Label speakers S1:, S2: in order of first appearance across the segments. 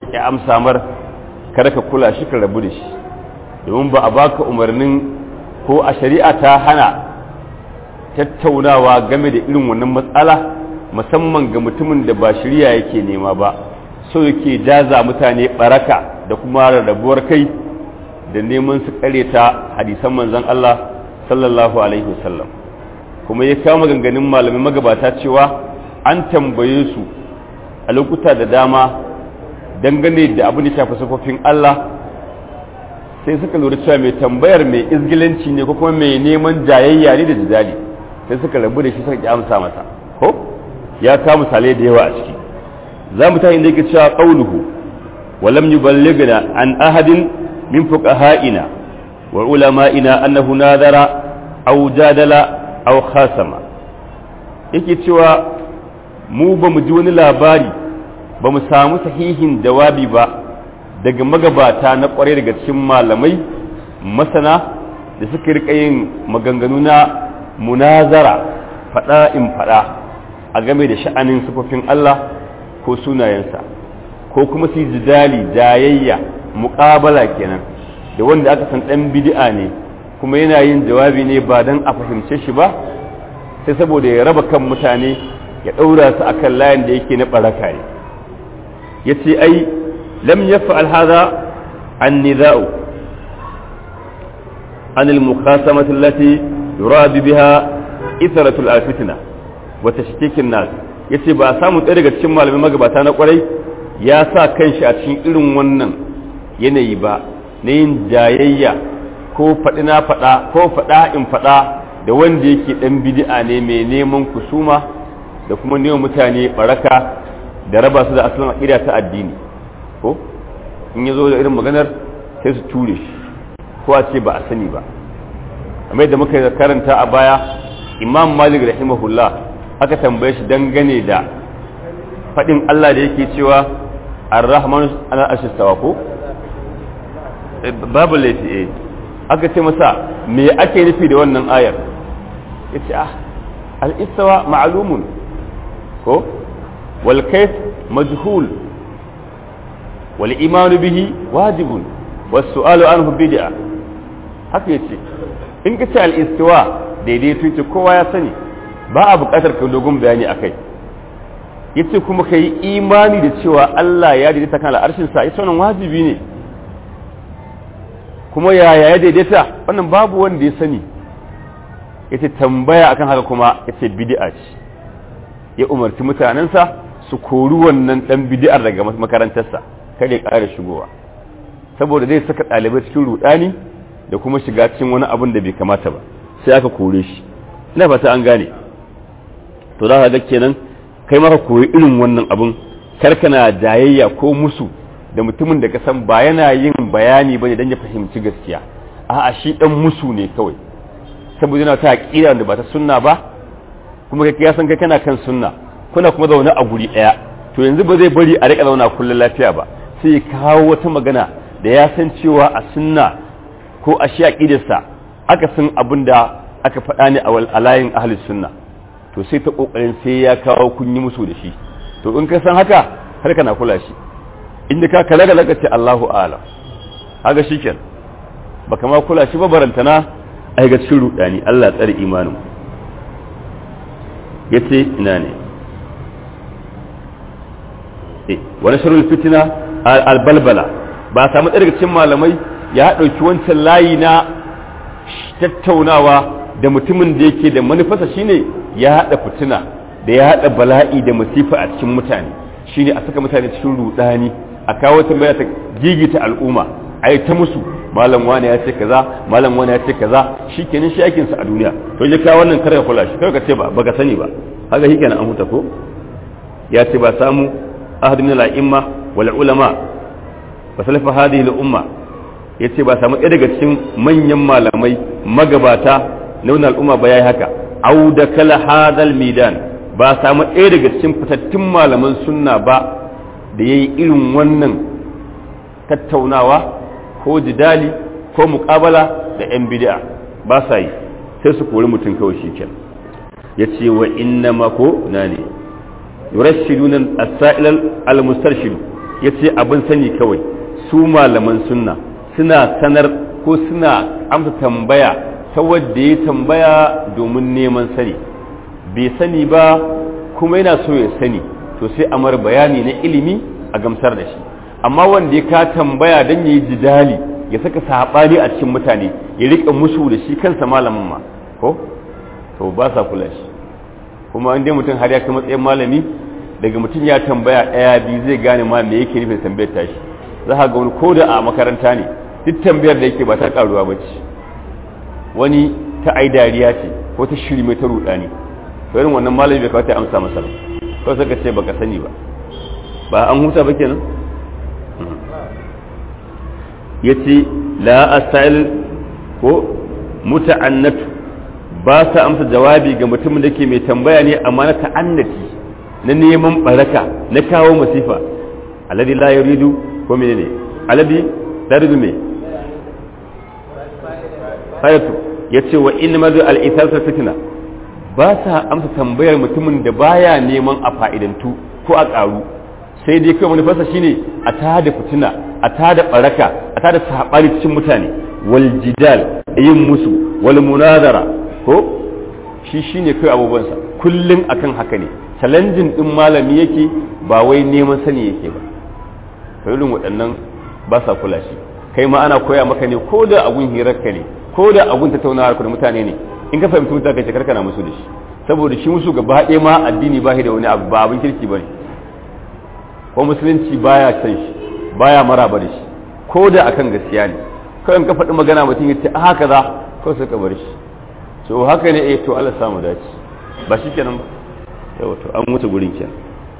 S1: ki amsa mar kada ka kula shi ka rabu da shi domin ba a baka umarnin ko a shari'a ta hana tattaunawa game da irin wannan matsala musamman ga mutumin da ba shari'a yake nema ba so yake jaza mutane baraka da kuma rarrabuwar kai da neman su ta hadisan manzon Allah sallallahu alaihi wasallam kuma ya kama ganganin malamai magabata cewa an tambaye su a lokuta da dama dangane da abin da shafi sufofin Allah sai suka lura cewa mai tambayar mai izgilanci ne ko kuma mai neman jayayya ne da jidali sai suka rabu da shi suka ki amsa masa ko ya kawo misalai da yawa a ciki za mu ta inda yake cewa qauluhu wa lam yuballighna an ahadin min fuqaha'ina wa ulama'ina annahu nadara aw jadala aw khasama yake cewa mu ba mu ji wani labari ba mu samu sahihin jawabi ba daga magabata na kwarai daga cikin malamai masana da suka rika yin maganganu na munazara fada in fada a game da sha'anin sufofin Allah ko sunayensa ko kuma su jidali jayayya muƙabala kenan da wanda aka san ɗan bid'a ne kuma yana yin jawabi ne ba don a fahimce shi ba sai saboda ya raba kan mutane ya ɗaura su a kan layin da yake na ɓaraka ne ya ce ai lam ya fa'al haza an niza'u an al-muqasamati allati yuradu biha ithratul alfitna wa tashkikin nas yace ba a samu ɗaya daga cikin malamai magabata na kwarai ya sa kanshi a cikin irin wannan yanayi ba na yin jayayya ko faɗi na faɗa ko faɗa in faɗa da wanda yake ɗan bid'a ne mai neman kusuma da kuma neman mutane baraka da raba su da asalin aƙida ta addini ko in ya zo da irin maganar sai su ture shi ko a ce ba a sani ba amma da muka karanta a baya imam malik rahimahullah aka tambaye shi dangane da faɗin allah da yake cewa ar-rahmanu ala ashistawa ko babu laifi eh aka ce masa me ake nufi da wannan ayar yace ah al-istawa ma'lumun ko wal kayf majhul wal iman bihi wajibun was su'alu anhu bid'a haka yace in ka ce al-istiwa daidaito ce kowa ya sani ba a buƙatar ka dogon bayani akai yace kuma kai imani da cewa Allah ya daidaita kan al'arshin sa ita wannan wajibi ne kuma yaya ya daidaita wannan babu wanda ya sani yace tambaya akan haka kuma yace bid'a ce ya umarci mutanensa su kori wannan dan bid'ar daga makarantarsa kada ya ƙara shigowa saboda zai saka ɗalibai cikin rudani da kuma shiga cikin wani abin da bai kamata ba sai aka kore shi ina fata an gane to za ka ga kenan kai maka koyi irin wannan abin karkana jayayya ko musu da mutumin da ka san ba yana yin bayani bane dan ya fahimci gaskiya a'a shi dan musu ne kawai saboda yana ta aqida da ba ta sunna ba kuma kai ya san kai kana kan sunna kuna kuma zaune a guri daya to yanzu ba zai bari a rika zauna kullun lafiya ba sai ya kawo wata magana da ya san cewa a sunna ko a shi aqidarsa aka san abin da aka faɗa ne a layin ahli sunna to sai ta kokarin sai ya kawo kun yi musu da shi to in ka san haka har kana kula shi inda ka kala ga lakace Allahu a'lam haka shiken baka ma kula shi ba barantana ai ga cikin rudani Allah tsare imanin yace ina ne eh wani sharul fitna albalbala ba samu daga cikin malamai ya dauki wancan layi na tattaunawa da mutumin da yake da manufarsa shine ya hada fitina da ya hada bala'i da masifa a cikin mutane shine a saka mutane cikin rudani a kawo tambaya ta gigita al'umma ai ta musu malam wani ya ce kaza malam wani ya ce kaza shikenan shi aikin sa a duniya to je ka wannan kare kula shi kai ka ce ba baka sani ba haka shikenan an huta ko ya ce ba samu ahad min al-a'imma wal ulama wa salafa hadhihi al-umma yace ba samu ɗaya daga cikin manyan malamai magabata na wannan al'umma ba yayi haka au da kala hadal midan ba samu ɗaya daga cikin fitattun malaman sunna ba da ya yi irin wannan tattaunawa ko jidali ko muƙabala da 'yan bid'a ba sa yi sai su kori mutum kawai shi ke ya ce wa inna mako na ne yurashiduna as-sa'ilal al-mustarshidu yace abin sani kawai su malaman sunna suna sanar ko suna amsa tambaya ta wadda ya tambaya domin neman sani bai sani ba kuma yana so ya sani to sai a mar bayani na ilimi a gamsar da shi amma wanda ya ka tambaya don ya yi jidali ya saka saɓani a cikin mutane ya riƙa musu da shi kansa malamin ma ko to ba sa kula shi kuma inda mutum har ya kai matsayin malami daga mutum ya tambaya ɗaya biyu zai gane ma me yake nufin tambayar tashi za ka ga wani ko da a makaranta ne duk tambayar da yake ba ta karuwa ba ce wani ta ai dariya ce ko ta shiri mai ta ruɗa ne irin wannan malami bai kawai ta amsa masa ba kawai suka ce baka sani ba ba an huta ba kenan ya ce la asail ko muta'annatu ba sa amsa jawabi ga mutumin da ke mai tambaya ne amma na ta'annati na neman baraka na kawo masifa alladhi la yuridu ko menene alladhi la yuridu me hayatu yace wa in madu al ithalsa fitna ba sa amsa tambayar mutumin da baya neman a fa'idantu ko a karu sai dai kai wani fasa shine a tada fitina a tada baraka a tada sabani cikin mutane wal jidal yin musu wal munazara ko shi shine kai abubuwansa kullun akan haka ne challenging din malami yake ba wai neman sani yake ba to irin waɗannan ba sa kula shi kai ma ana koya maka ne ko da agun hirarka ne ko da abun tattaunawar ku da mutane ne in ka fahimci mutane kai karkana musu da shi saboda shi musu gaba ɗaya ma addini ba shi da wani abu ba abin kirki bane ko musulunci baya san shi baya maraba da shi ko da akan gaskiya ne kawai in ka faɗi magana mutum ya ce a haka za kawai sai ka bar shi so haka ne eh to Allah samu dace ba shi kenan ba yawa to an wuce gurin kenan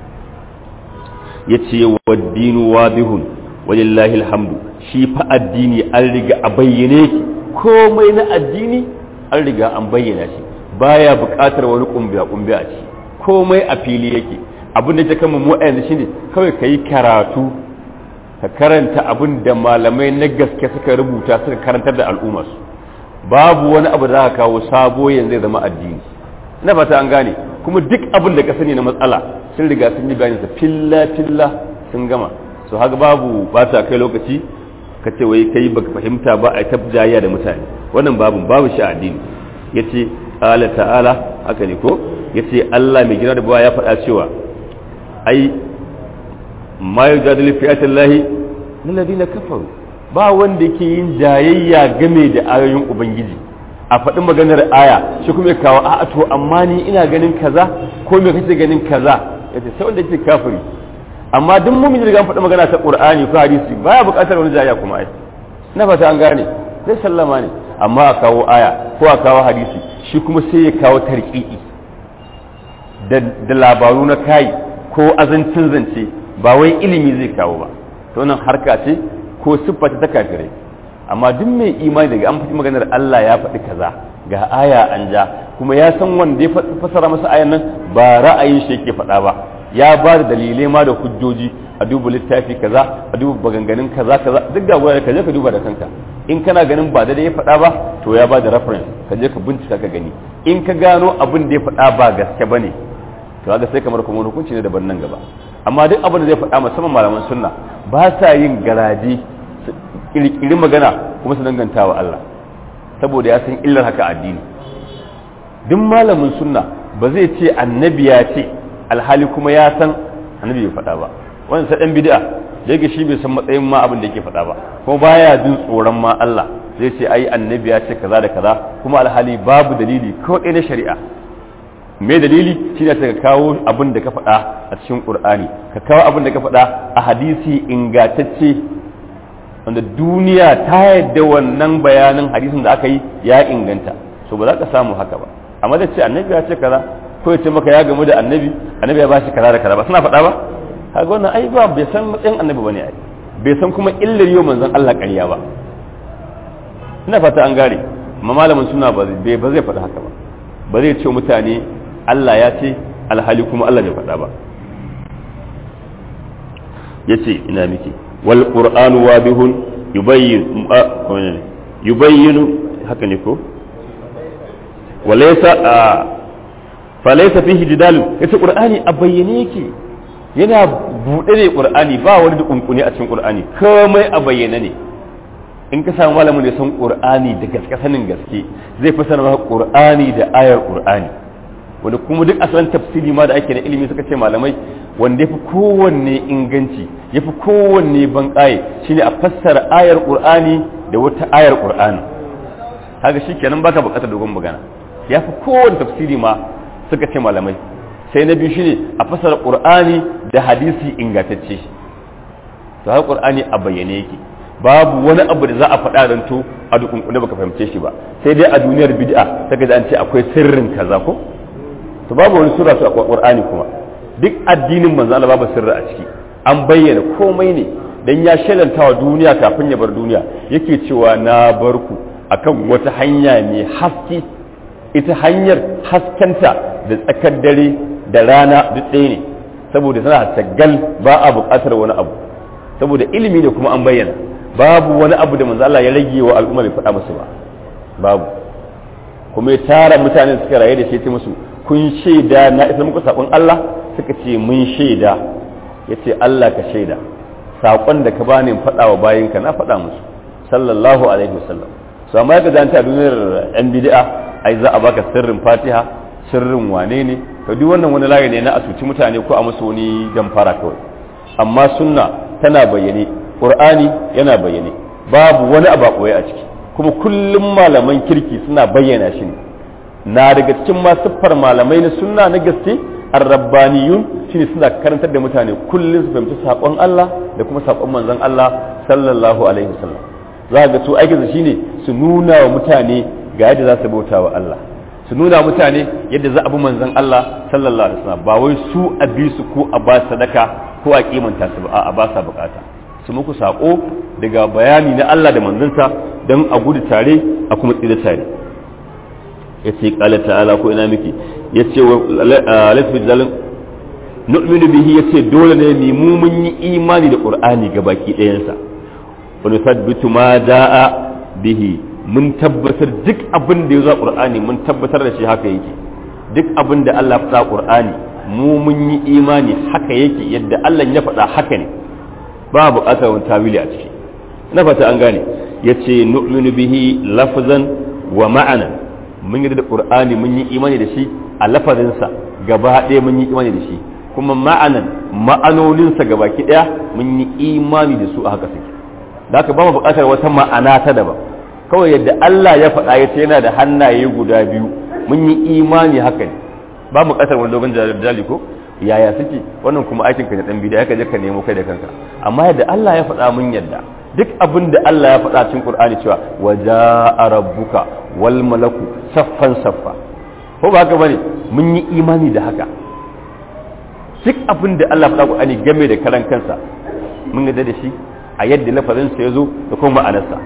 S1: yace waddinu wadihun walillahi alhamdu shi fa addini an riga a bayyane ki komai na addini an riga an bayyana shi baya buƙatar wani kumbiya kumbiya a ci komai a fili yake abin da ta kama mu a yanzu shine kawai ka yi karatu ka karanta abin da malamai na gaske suka rubuta suka karantar da al'umma su babu wani abu da za ka kawo sabo yanzu zai zama addini na fata an gane kuma duk abin da ka sani na matsala sun riga sun yi bayanin sa filla filla sun gama so haka babu ba ta kai lokaci ka ce wai kai baka fahimta ba a tabjaya da mutane wannan babu babu shi addini yace ala ta'ala haka ne ko yace Allah mai gina da bawa ya faɗa cewa ai ma yujadilu fi ayatillahi lilladheena kafaru ba wanda yake yin jayayya game da ayoyin ubangiji a faɗi maganar aya shi kuma ya kawo a'a to amma ni ina ganin kaza ko me kace ganin kaza yace sai wanda yake kafiri amma duk mumin da faɗi magana ta qur'ani ko hadisi baya buƙatar wani jayayya kuma ai na fata an gane zai sallama ne amma a kawo aya ko a kawo hadisi shi kuma sai ya kawo tarqiqi da labaru na kai ko azancin zance ba wai ilimi zai kawo ba to nan harka ce ko siffa ta kafirai amma duk mai imani daga an faɗi maganar Allah ya faɗi kaza ga aya an ja kuma ya san wanda ya fasara masa ayan nan ba ra'ayin shi yake faɗa ba ya ba da dalilai ma da hujjoji a duba littafi kaza a duba maganganun kaza kaza duk ga wurare ka je ka duba da kanka in kana ganin ba da ya faɗa ba to ya ba da reference ka je ka bincika ka gani in ka gano abin da ya faɗa ba gaske bane to ga sai kamar kuma hukunci ne daban nan gaba amma duk abin da zai faɗa musamman malaman sunna ba sa yin garaji kirkiri magana kuma su danganta wa Allah saboda ya san illar haka addini duk malamin sunna ba zai ce annabi ya ce alhali kuma ya san annabi bai faɗa ba wannan sai dan bid'a da yake shi bai san matsayin ma abin da yake faɗa ba kuma baya jin tsoron ma Allah zai ce ai annabi ya ce kaza da kaza kuma alhali babu dalili ko ɗaya na shari'a me dalili shi ne ka kawo abin da ka faɗa a cikin ƙur'ani ka kawo abin da ka faɗa a hadisi ingantacce wanda duniya ta yadda wannan bayanin hadisin da aka yi ya inganta so ba za ka samu haka ba amma da ce annabi ya ce kaza ko ya ce maka ya gamu da annabi annabi ya ba shi kaza da kaza ba suna faɗa ba kaga wannan ai ba bai san matsayin annabi bane ai bai san kuma illar yau manzon Allah ƙarya ba ina fata an gare amma malamin suna ba zai faɗa haka ba ba zai ce mutane Allah ya ce alhali kuma Allah bai faɗa ba ya ce ina miki wal qur'anu wabihun yubayyin yubayyinu haka ne ko walaysa falaysa fihi jidal yace qur'ani a bayyane yake yana buɗe ne qur'ani ba wani da kunkuni a cikin qur'ani komai a bayyana ne in ka samu malamin da san qur'ani da gaske sanin gaske zai fasara maka qur'ani da ayar qur'ani wanda kuma duk asalin tafsiri ma da ake na ilimi suka ce malamai wanda yafi kowanne inganci yafi kowanne ban ƙaye shine a fassara ayar qur'ani da wata ayar qur'ani haka shikenan baka buƙatar dogon magana yafi kowanne tafsiri ma suka ce malamai sai na biyu shine a fassara qur'ani da hadisi ingantacce to haka qur'ani a bayyane yake babu wani abu da za a faɗa dan to a dukunkune baka fahimce shi ba sai dai a duniyar bid'a ta ga an ce akwai sirrin kaza ko to babu wani sura su a qur'ani kuma duk addinin manzo Allah babu sirri a ciki an bayyana komai ne dan ya shelanta wa duniya kafin ya bar duniya yake cewa na bar ku akan wata hanya mai haske ita hanyar haskenta da tsakar dare da rana duk ɗaya ne saboda tana tagal ba a buƙatar wani abu saboda ilimi ne kuma an bayyana babu wani abu da manzo Allah ya rage wa al'umma bai faɗa musu ba babu kuma ya tara mutane suka raye da shi ta musu kun shaida na isa muku saƙon Allah suka ce mun shaida ya ce Allah ka shaida saƙon da ka bani faɗa wa bayinka na faɗa musu sallallahu alaihi wasallam su amma ya gazanta a duniyar yan bid'a ai za a baka sirrin fatiha sirrin wane ne to duk wannan wani layi ne na asuci mutane ko a musu wani damfara kawai amma sunna tana bayyane qur'ani yana bayyane babu wani abu a a ciki kuma kullum malaman kirki suna bayyana shi ne na daga cikin ma siffar malamai na sunna na gaske arrabbaniyun shine suna karantar da mutane kullum su fahimci sakon Allah da kuma sakon manzon Allah sallallahu alaihi wasallam za ga su aikinsu shine su nuna wa mutane ga yadda za su bauta wa Allah su nuna mutane yadda za a bi manzon Allah sallallahu alaihi wasallam ba wai su a bi su ko a ba sadaka ko a kimanta su ba a ba sa bukata su muku sako daga bayani na Allah da manzansa don a gudu tare a kuma tsira tare ya ce kala ta'ala ko ina miki ya ce wa lafi zalin nu'minu bihi ya ce dole ne ni mu mun yi imani da qur'ani ga baki ɗayansa wa nusabbitu ma da'a bihi mun tabbatar duk abin da ya zo qur'ani mun tabbatar da shi haka yake duk abin da Allah ya faɗa qur'ani mu mun yi imani haka yake yadda Allah ya faɗa haka ne ba buƙatar wani tawili a ciki na fata an gane ya ce nu'minu bihi lafzan wa ma'ana mun yi da qur'ani mun yi imani da shi a lafazinsa gaba ɗaya mun yi imani da shi kuma ma'anan ma'anoninsa gaba ki ɗaya mun yi imani da su a haka suke da haka ba mu buƙatar wata ma'ana ta daban kawai yadda Allah ya faɗa ya ce yana da hannaye guda biyu mun yi imani haka ne ba mu ƙasar wani dogon jali ko yaya suke wannan kuma aikin ka ne dan bid'a ka je ka nemo kai da kanka amma yadda Allah ya faɗa mun yadda duk abin da Allah ya faɗa cikin Qur'ani cewa waja'a rabbuka wal malaku saffan saffa ko ba haka bane mun yi imani da haka duk abin da Allah faɗa Qur'ani game da karan kansa mun yarda da shi a yadda lafazin sa yazo da kuma ma'anarsa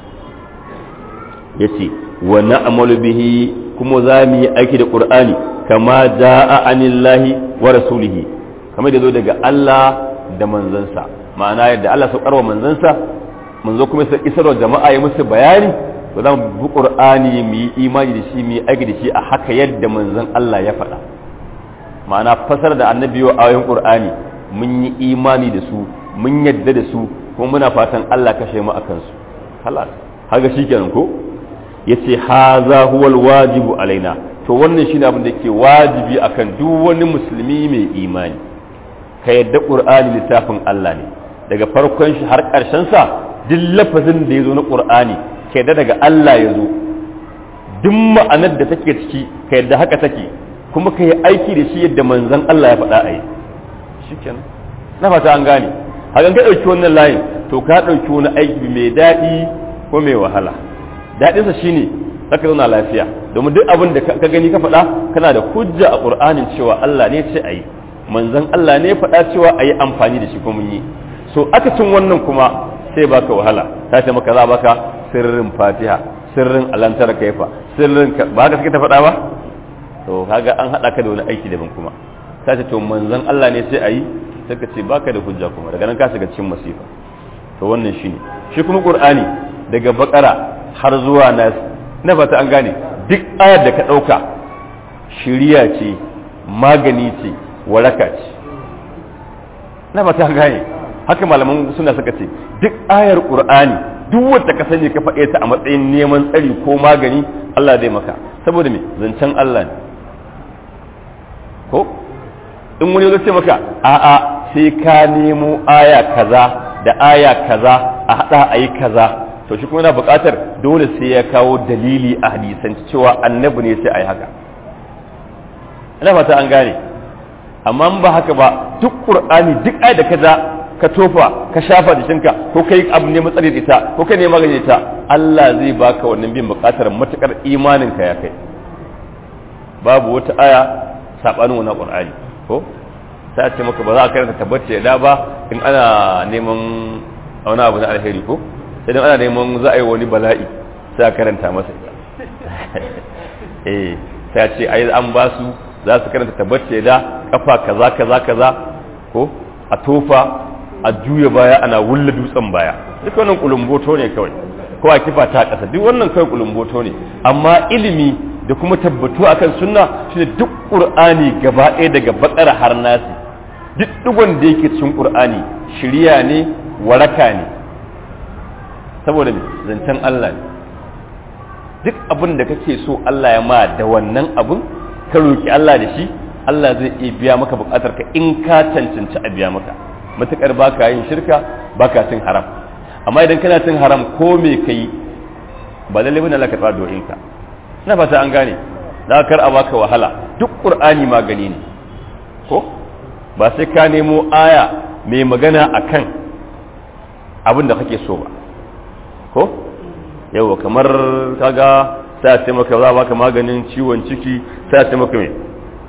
S1: yace wa na'malu bihi kuma za mu yi aiki da Qur'ani kama ja'a anillahi wa rasulihi kamar da zo daga Allah da manzansa ma'ana yadda Allah saukar wa manzansa manzo kuma sai isarwa jama'a ya musu bayani to za mu bi Qur'ani mu yi imani da shi mu yi aiki da shi a haka yadda manzon Allah ya faɗa ma'ana fasar da annabi wa ayoyin Qur'ani mun yi imani da su mun yadda da su kuma muna fatan Allah kashe mu akan su halas haka shikenan ko yace haza huwal wajibu alaina to wannan shine abin da yake wajibi akan duk wani musulmi mai imani ka yadda qur'ani littafin Allah ne daga farkon shi har ƙarshen sa duk lafazin da yazo na qur'ani ka yadda daga Allah yazo duk ma'anar da take ciki ka yadda haka take kuma ka yi aiki da shi yadda manzon Allah ya faɗa a yi shikenan na fata an gane hakan ka ɗauki wannan layin to ka ɗauki wani aiki mai daɗi ko mai wahala daɗinsa shine zaka zauna lafiya domin duk abin da ka gani ka faɗa kana da hujja a ƙur'anin cewa Allah ne ce a yi manzon Allah ne faɗa cewa a yi amfani da shi ko mun yi so aka cin wannan kuma sai baka wahala ta ce maka za baka sirrin fatiha sirrin alantar kaifa sirrin ba haka suke ta faɗa ba to kaga an haɗa ka da wani aiki daban kuma ta ce to manzon Allah ne sai a yi sai ka ce baka da hujja kuma daga nan ka shiga cikin masifa to wannan shine shi kuma qur'ani daga bakara har zuwa nas na fata an gane duk ayar da ka ɗauka shiriya ce magani ce waraka ce na ba ta gane haka malaman suna suka ce duk ayar qur'ani duk wanda ka sani ka faɗe ta a matsayin neman tsari ko magani Allah zai maka saboda me zancen Allah ne ko in wani zai ce maka a'a sai ka nemo aya kaza da aya kaza a hada ayi kaza to shi kuma yana buƙatar dole sai ya kawo dalili a hadisan cewa annabi ne sai ayi haka ina fata an gane amma ba haka ba duk qur'ani duk ayat da kaza ka tofa ka shafa jikinka ko kai abu ne matsari da ita ko kai ne magani ita Allah zai baka wannan bin bukatar matukar imanin ka ya kai babu wata aya sabanin wannan qur'ani ko sai a ce maka ba za a karanta tabbace da ba in ana neman wani abu na alheri ko sai dan ana neman za a yi wani bala'i sai a karanta masa ita eh sai a ce ai an ba su za su karanta tabbace da kafa kaza kaza kaza ko a tofa a juya baya ana wulla dutsen baya duk wannan kulumboto ne kawai ko a kifa ta kasa duk wannan kawai kulumboto ne amma ilimi da kuma tabbatu akan sunna shine duk qur'ani gaba ɗaya daga bakara har nasi duk digon da yake cikin qur'ani shiriya ne waraka ne saboda me zancen Allah ne duk abin da kake so Allah ya ma da wannan abin ka roki Allah da shi Allah zai iya biya maka bukatar ka in ka cancanci a biya maka matukar baka yin shirka baka cin haram amma idan kana cin haram ko me kai ba lalle bane Allah ka tsara do'in ka ina fata an gane da kar a baka wahala duk qur'ani magani ne ko ba sai ka nemo aya mai magana akan abin da kake so ba ko yawa kamar kaga sai a ce maka za baka maganin ciwon ciki sai a ce maka me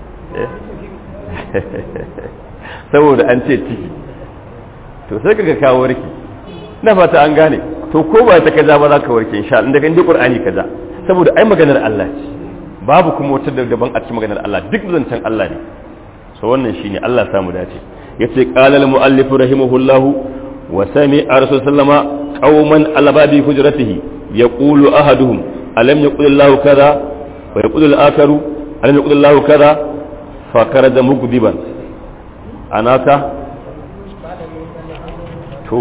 S1: saboda an ce ciki to sai kaga kawo warki na fata an gane to ko ba ta kaza ba za ka warke insha Allah daga Qur'ani kaza saboda ai maganar Allah ce babu kuma wata daban a cikin maganar Allah duk zancen Allah ne so wannan shine Allah ya samu dace yace qala al muallif rahimahullah wa sami'a rasul sallama qauman ala babi hujratihi yaqulu ahaduhum alam yaqul Allah kaza wa yaqul al akharu alam yaqul Allah kaza fa karada mugdiban anaka to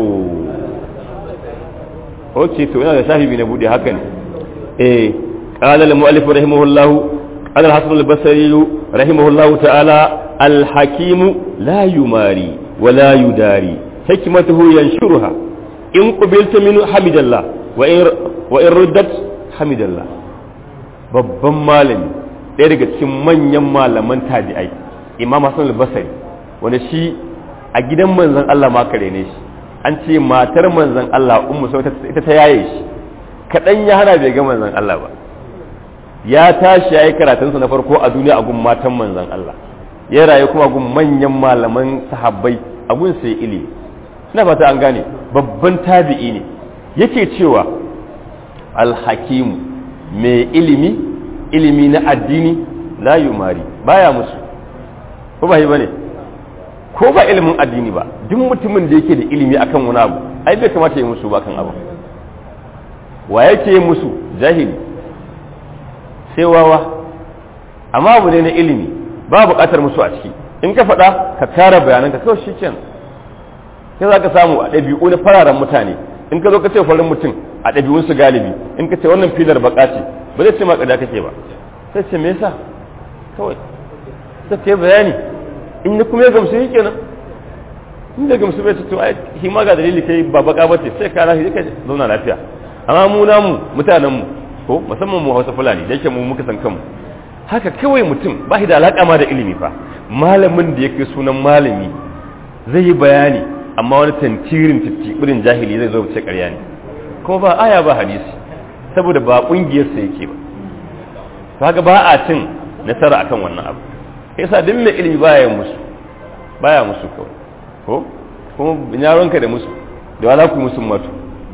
S1: ok to yana da sahibi na bude haka ne eh qala al muallif rahimahullah qala al hasan al basri rahimahullah ta'ala al hakim la yumari wa la yudari hikmatuhu yanshuruha in qabilta min hamidallah wa in wa in ruddat hamidallah babban malami ɗaya daga cikin manyan malaman tabi'ai imam hasan al basri wanda shi a gidan manzon Allah ma kare ne shi an ce matar manzon Allah ummu sau ita ta yaye shi kaɗan ya hana bai ga manzon Allah ba ya tashi ya yi karatunsa na farko a duniya a gun matan manzon Allah ya rayu kuma gun manyan malaman sahabbai a gun sai ilimi ina fata an gane babban tabi'i ne yake cewa alhakimu mai ilimi ilimi na addini la yumari baya musu ko ba yi bane ko ba ilimin addini ba duk mutumin da yake da ilimi akan wani abu ai bai kamata ya musu ba kan abu wa yake yi musu jahili sai wawa amma abu ne na ilimi ba buƙatar musu a ciki in ka faɗa ka kara bayanan ka kawai shi kenan sai za ka samu a ɗabi'u na fararen mutane in ka zo ka ce farin mutum a ɗabi'unsu galibi in ka ce wannan filar baka ce ba zai ce ma ƙada kake ba sai ce me yasa kawai sai ka bayani in ya kuma ya gamsu yi kenan in da gamsu bai to ai shi ma ga dalili kai ba baka bace sai ka rahi kai zauna lafiya amma mu namu mutanen mu ko musamman mu Hausa Fulani da yake mu muka san kanmu haka kawai mutum ba shi da alaka ma da ilimi fa malamin da yake sunan malami zai yi bayani amma wani tantirin titibirin jahili zai zo ce ƙarya ne kuma ba aya ba hadisi saboda ba kungiyar sa yake ba kaga ba a cin nasara akan wannan abu yasa duk mai ilimi baya yin musu baya musu kawai ko kuma yaronka da musu da wala ku musu matu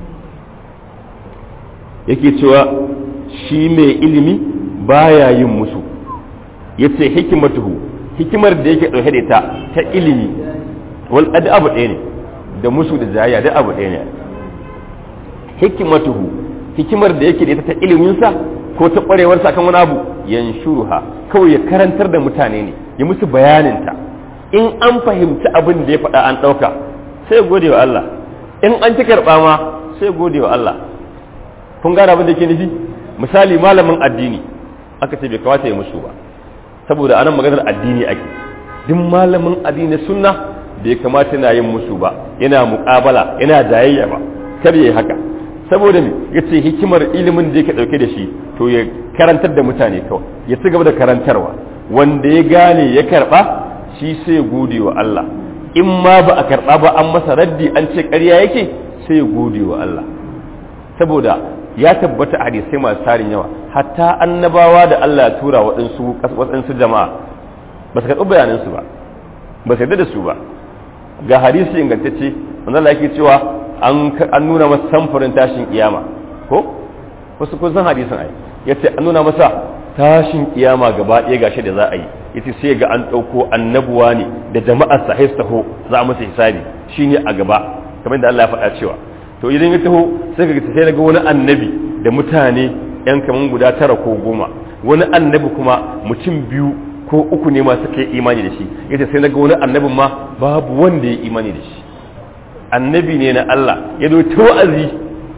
S1: yake cewa shi mai ilimi baya yin musu yace hikimatuhu hikimar da yake dauke da ita ta ilimi wal qad abu ɗaya ne da musu da jayya da abu ɗaya ne hikimatuhu hikimar da yake da ita ta iliminsa ko ta ƙwarewarsa kan wani abu yanshuruha kawai ya karantar da mutane ne ya musu bayaninta in an fahimci abin da ya faɗa an ɗauka sai gode wa Allah in an ci karɓa ma sai gode wa Allah kun gane abin da ke nufi misali malamin addini aka ce bai kamata ya musu ba saboda anan maganar addini ake duk malamin addini sunna bai kamata yana yin musu ba yana muƙabala yana jayayya ba kar yayi haka saboda me yace hikimar ilimin da yake dauke da shi to ya karantar da mutane kawai ya ci gaba da karantarwa wanda ya gane ya karba shi sai gode wa Allah in ma ba a karba ba an masa raddi an ce ƙarya yake sai gode wa Allah saboda ya tabbata a hadisai masu tarin yawa hatta annabawa da Allah ya tura waɗansu waɗansu jama'a ba su karɓi bayanansu ba ba su yarda da su ba ga hadisi ingantacce wanda Allah yake cewa an nuna masa samfurin tashin kiyama ko wasu kun san hadisin ai yace an nuna masa tashin kiyama gaba ɗaya gashi da za a yi yace sai ga an ɗauko annabuwa ne da jama'ar sa taho za a masa hisabi shine a gaba kamar da Allah ya faɗa cewa to idan ya taho sai ga sai daga wani annabi da mutane yan kaman guda tara ko goma wani annabi kuma mutum biyu ko uku ne masu kai imani da shi yace sai naga wani annabin ma babu wanda ya imani da shi annabi ne na Allah ya zo ta wa'azi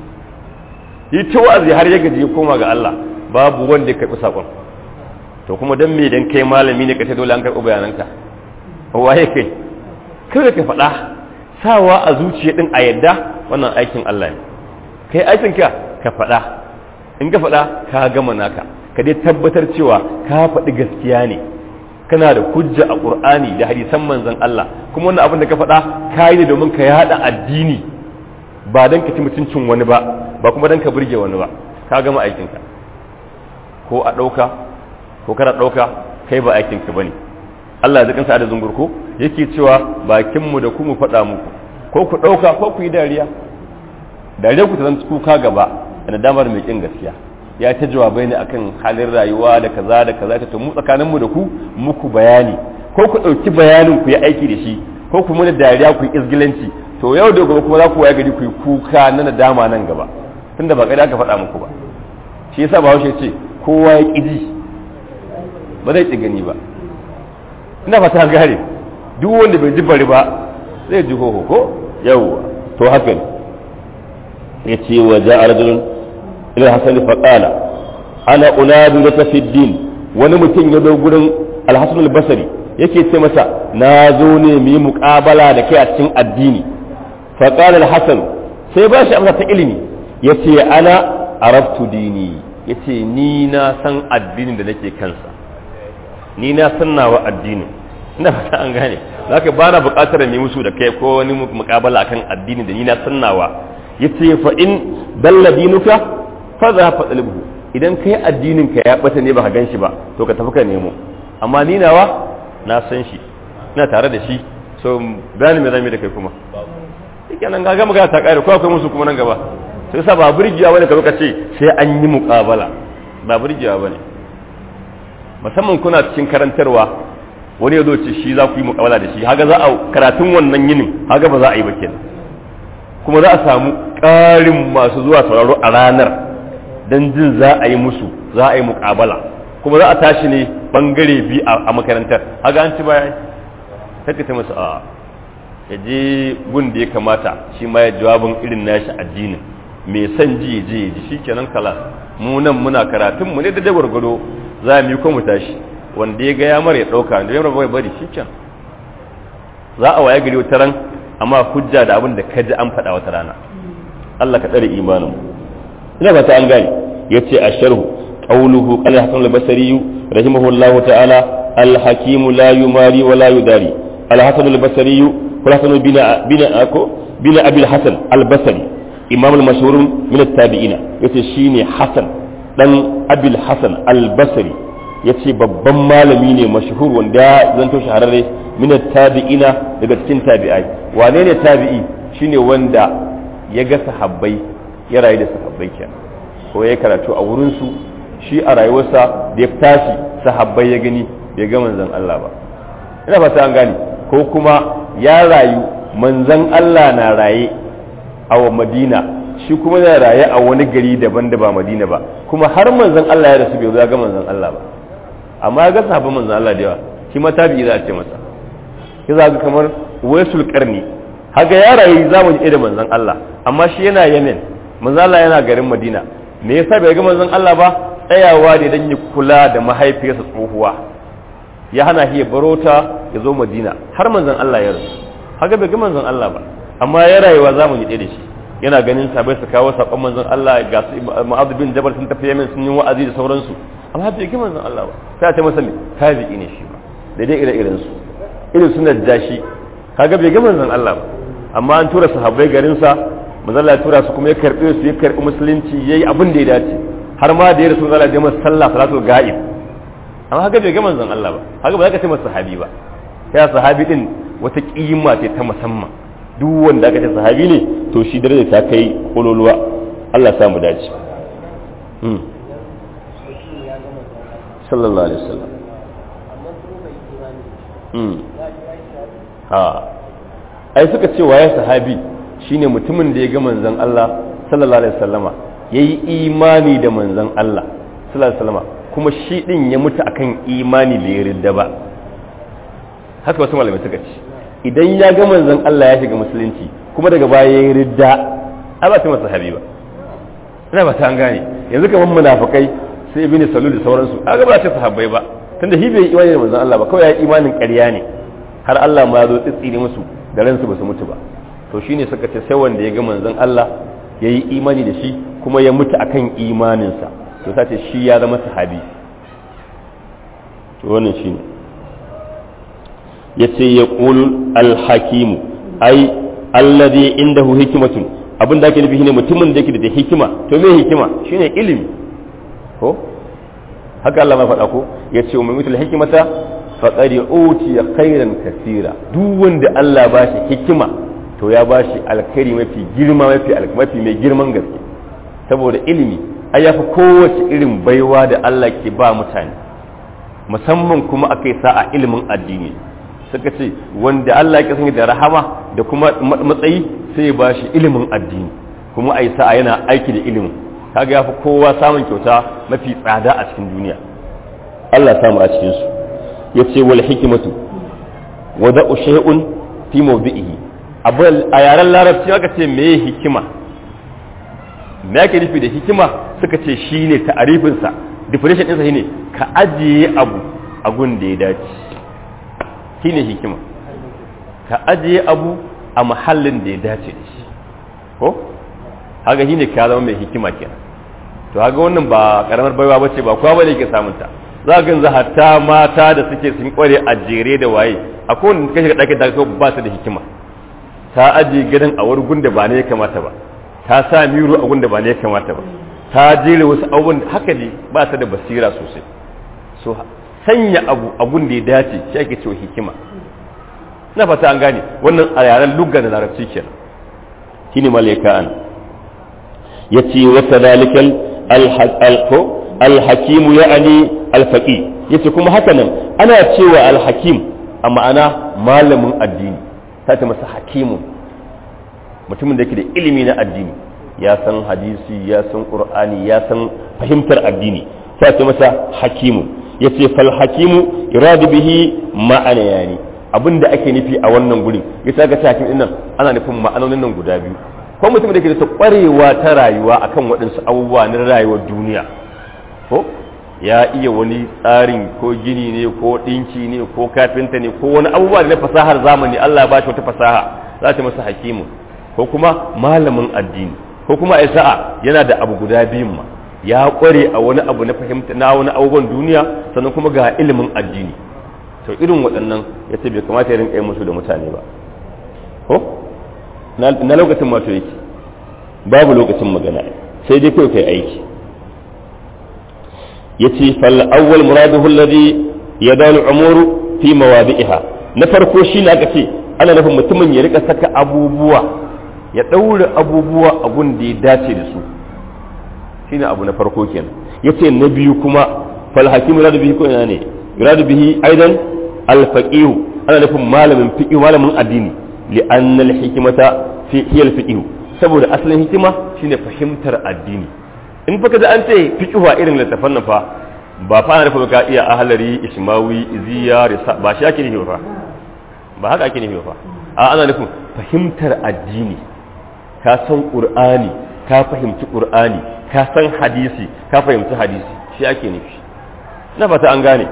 S1: yi ta wa'azi har ya gaji ya koma ga Allah babu wanda ya karɓi saƙon to kuma dan me dan kai malami ne kace dole an karɓi bayananka waye kai kada ka faɗa sawa a zuciya din a yadda wannan aikin Allah ne kai aikin ka ka faɗa in ka faɗa ka gama naka ka dai tabbatar cewa ka faɗi gaskiya ne kana da hujja a ƙur'ani da hadisan manzon Allah kuma wannan abin da ka faɗa ka yi ne domin ka yaɗa addini ba don ka ci mutuncin wani ba ba kuma don ka burge wani ba ka gama aikinka ko a ɗauka ko kana ɗauka kai ba aikinka ba ne Allah ya kansa da zungurku yake cewa bakinmu da ku mu faɗa muku ko ku ɗauka ko ku yi dariya dariya ku ta zan kuka gaba da damar mai ƙin gaskiya ya ta jawabai ne akan halin rayuwa da kaza da kaza ta mu tsakanin mu da ku muku bayani ko ku dauki bayanin ku yi aiki da shi ko ku muna dariya ku yi izgilanci to yau da gobe kuma za ku waya gari ku yi kuka na nadama nan gaba tunda ba kai aka faɗa muku ba shi yasa ba haushe ce kowa ya ƙiji ba zai ci gani ba ina fata gare duk wanda bai ji bari ba zai ji hoho ko yawwa to haka ne ya ce wa ja'a rajulun ila hasan fa qala ana unadu laka fi din wani mutum ya zo gurin al-hasan al-basri yake ce masa na zo ne mu yi muqabala da kai a cikin addini fa qala al-hasan sai ba shi amsa ta ilimi yace ana arabtu dini yace ni na san addinin da nake kansa ni na san nawa addini ina fata an gane zaka ba na buƙatar mu musu da kai ko wani muqabala akan addini da ni na san nawa yace fa in dalla dinuka fa za fa dalibhu idan kai addinin ka ya bata ne baka ganshi ba to ka tafi ka nemo amma ni nawa na san shi ina tare da shi so gani me zamu da kai kuma yake nan ga magana ta kare ko akwai musu kuma nan gaba sai sa ba burgiya bane ka zo ka ce sai an yi muqabala ba burgiya bane musamman kuna cikin karantarwa wani ya zo ce shi za ku yi muqabala da shi haga za a karatun wannan yinin haga ba za a yi ba kenan kuma za a samu ƙarin masu zuwa sauraro a ranar don jin za a yi musu za a yi muƙabala kuma za a tashi ne ɓangare biyu a makarantar haga an ci baya take ta masu a ya je gun da ya kamata shi ma ya jawabin irin nashi addinin mai son ji ya je ya ji shi kenan kala mu nan muna karatun mu ne da gwargwado za mu yi ko mu tashi wanda ya ga ya mara ya ɗauka da ya mara bari shi kenan za a waye gari wata ran amma hujja da abin da ka ji an faɗa wata rana Allah ka tsare imanin ina ba ta an gane yace a sharhu qawluhu qala hasan al-basri rahimahullah ta'ala al-hakim la yumari wa la yudari al-hasan al-basri wa hasan bin bin ako bin abi al-hasan al-basri imam al-mashhur min at-tabi'ina yace shine hasan dan abi al-hasan al-basri yace babban malami ne mashhur wanda zanto shahararre min at-tabi'ina daga cikin tabi'ai wane ne tabi'i shine wanda ya ga sahabbai ya rayu da sahabbai kenan ko ya karatu a wurin su shi a rayuwarsa da ya tashi sahabbai ya gani bai ga manzon Allah ba ina fata an gane ko kuma ya rayu manzon Allah na raye a Madina shi kuma na raye a wani gari daban da ba Madina ba kuma har manzon Allah ya rasu bai zo ya ga manzon Allah ba amma ya ga sahabban manzon Allah da yawa shi ma tabi'i za a ce masa ya zaga kamar waisul karni haga ya rayu zamani ɗaya da manzon Allah amma shi yana Yemen manzon Allah yana garin Madina me yasa bai ga manzon Allah ba tsayawa ne dan ya kula da mahaifiyarsa tsohuwa ya hana shi ya barota ya zo Madina har manzon Allah ya rasu haga bai ga manzon Allah ba amma ya rayuwa zamani ɗaya da shi yana ganin sabai su kawo sakon manzon Allah ga su Mu'adh bin Jabal sun tafi Yemen sun yi wa'azi da sauransu amma bai ga manzon Allah ba sai ta masa me tabi'i ne shi ba daidai ire iren su irin suna dashi kaga bai ga manzon Allah ba amma an tura sahabbai garin sa manzon Allah ya tura su kuma ya karbe su ya karbi musulunci yayi abin da ya dace har ma da ya rasu Allah ya masa sallah salatul ga'ib amma haka bai ga manzon Allah ba haka ba za ka ce masa sahabi ba ya sahabi din wata kima ce ta musamman duk wanda aka ce sahabi ne to shi daraja ta kai kololuwa Allah ya samu dace sallallahu alaihi wasallam ha ai suka ce waye sahabi shine mutumin da ya ga manzon Allah sallallahu alaihi wasallama yayi imani da manzon Allah sallallahu alaihi wasallama kuma shi din ya mutu akan imani bai ridda ba haka wasu malamai suka ce idan ya ga manzon Allah ya shiga musulunci kuma daga baya ya ridda ai ba ta masa sahabi ba ina ba ta an gane yanzu kamar munafikai sai ibn salul da sauransu kaga ba ta sahabbai ba tunda shi bai yi imani da manzon Allah ba kawai ya yi imanin ƙarya ne har Allah ma ya zo tsitsire musu da ransu ba su mutu ba to shine suka ce sai wanda ya ga manzon Allah ya yi imani da shi kuma ya mutu akan imaninsa to sace shi ya zama sahabi to wannan shine yace ya qulu al-hakimu ai alladhi indahu hikmatun abin da ake nufi shine mutumin da yake da hikima to me hikima shine ilimi ko haka Allah ma faɗa ko yace wa mutul hikmata faqad utiya khairan kaseera duk wanda Allah ba shi hikima to ya ba shi alkhairi mafi girma mafi mafi mai girman gaske saboda ilimi ai yafi kowace irin baiwa da Allah ke ba mutane musamman kuma akai sa'a ilimin addini suka ce wanda Allah ya sanya da rahama da kuma matsayi sai ya ba shi ilimin addini kuma ai sa'a yana aiki da ilimin kaga yafi kowa samun kyauta mafi tsada a cikin duniya Allah ya samu a cikin su yace wal hikmatu wada'u shay'un fi mawdi'ihi abu a yaren larabci aka ce me hikima me ake nufi da hikima suka ce shine ta'arifin sa definition ɗinsa shine ka ajiye abu a gun da ya dace shine hikima ka ajiye abu a mahallin da ya dace da shi ko haka shine ka zama mai hikima kenan to haka wannan ba karamar baiwa bace ba kowa bane yake samun ta za ka yanzu hatta mata da suke sun kware a jere da waye a kowane ka shiga ɗakin da ba su da hikima ta ajiye gidan a wani gunda ba ne ya kamata ba ta sa miro a gunda ba ne ya kamata ba ta jere wasu abubuwan haka ne ba ta da basira sosai so sanya abu a gunda ya dace shi ake cewa hikima na fata an gane wannan a yaren lugga da larabci kenan shine malaika an yace wa kadhalikal alhakimu ya'ani alfaqi yace kuma haka nan ana cewa alhakim a ma'ana malamin addini ta ce masa hakimun mutumin da yake da ilimi na addini ya san hadisi ya san qur'ani ya san fahimtar addini ta ce masa hakimun yace fal hakimu iradu bihi ma'ana yani abinda ake nufi a wannan gurin yace ga hakim din nan ana nufin ma'anonin nan guda biyu ko mutum da ke da kwarewa ta rayuwa akan waɗansu abubuwa na rayuwar duniya ko ya iya wani tsarin ko gini ne ko ɗinki ne ko kafinta ne ko wani abubuwa da na fasahar zamani Allah ya bashi wata fasaha za ta masa hakimu ko kuma malamin addini ko kuma a sa'a yana da abu guda biyun ma ya kware a wani abu na fahimta na wani abubuwan duniya sannan kuma ga ilimin addini to irin waɗannan ya ce bai kamata ya rinka yi musu da mutane ba ko na lokacin mato yake babu lokacin magana sai dai kawai kai aiki yace fal awwal muraduhu alladhi yadalu umuru fi mawadi'iha na farko shine aka ce ana nufin mutumin ya rika saka abubuwa ya daure abubuwa a gun da ya dace da su shine abu na farko kenan yace na biyu kuma fal hakimu yuradu bihi ko ina ne yuradu bihi aidan al faqih ana nufin malamin fiqh malamin addini li anna al hikmata fi hiya al fiqh saboda asalin hikima shine fahimtar addini in fa kaza an ce fiqhuwa irin littafan nan fa ba fa ana nufin ka iya ahlari ismawi iziya ba shi ake nufi fa ba haka ake nufi ba a ana nufin fahimtar addini ka san qur'ani ka fahimci qur'ani ka san hadisi ka fahimci hadisi shi ake nufi na fata an gane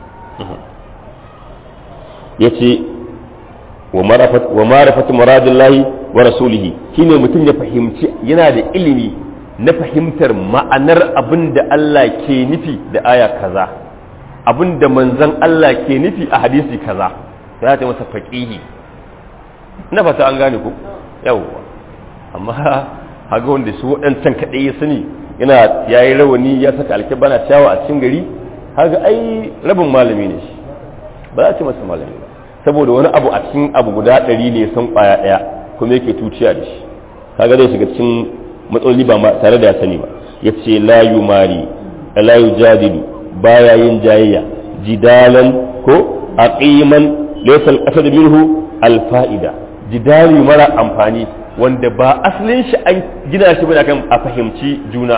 S1: yace wa marafat wa marafat muradillahi wa rasulihi shine mutum ya fahimci yana da ilimi na fahimtar ma'anar abin da Allah ke nufi da aya kaza abin da manzon Allah ke nufi a hadisi kaza ya ta masa faqihi na fata an gane ku yawwa amma haga wanda su waɗancan kaɗai ya sani yana ya yi rawani ya saka alkibana ciyawa a cikin gari haga ai rabin malami ne shi ba za a ce masa malami ba saboda wani abu a cikin abu guda ɗari ne san ƙwaya ɗaya kuma yake tuciya da shi kaga zai shiga cikin matsaloli ba tare da ya sani ba ya ce la yumari la yujadilu baya yin jayayya jidalan ko aqiman laysa al-qasad minhu al-fa'ida jidali mara amfani wanda ba asalin shi an gina shi bane kan a fahimci juna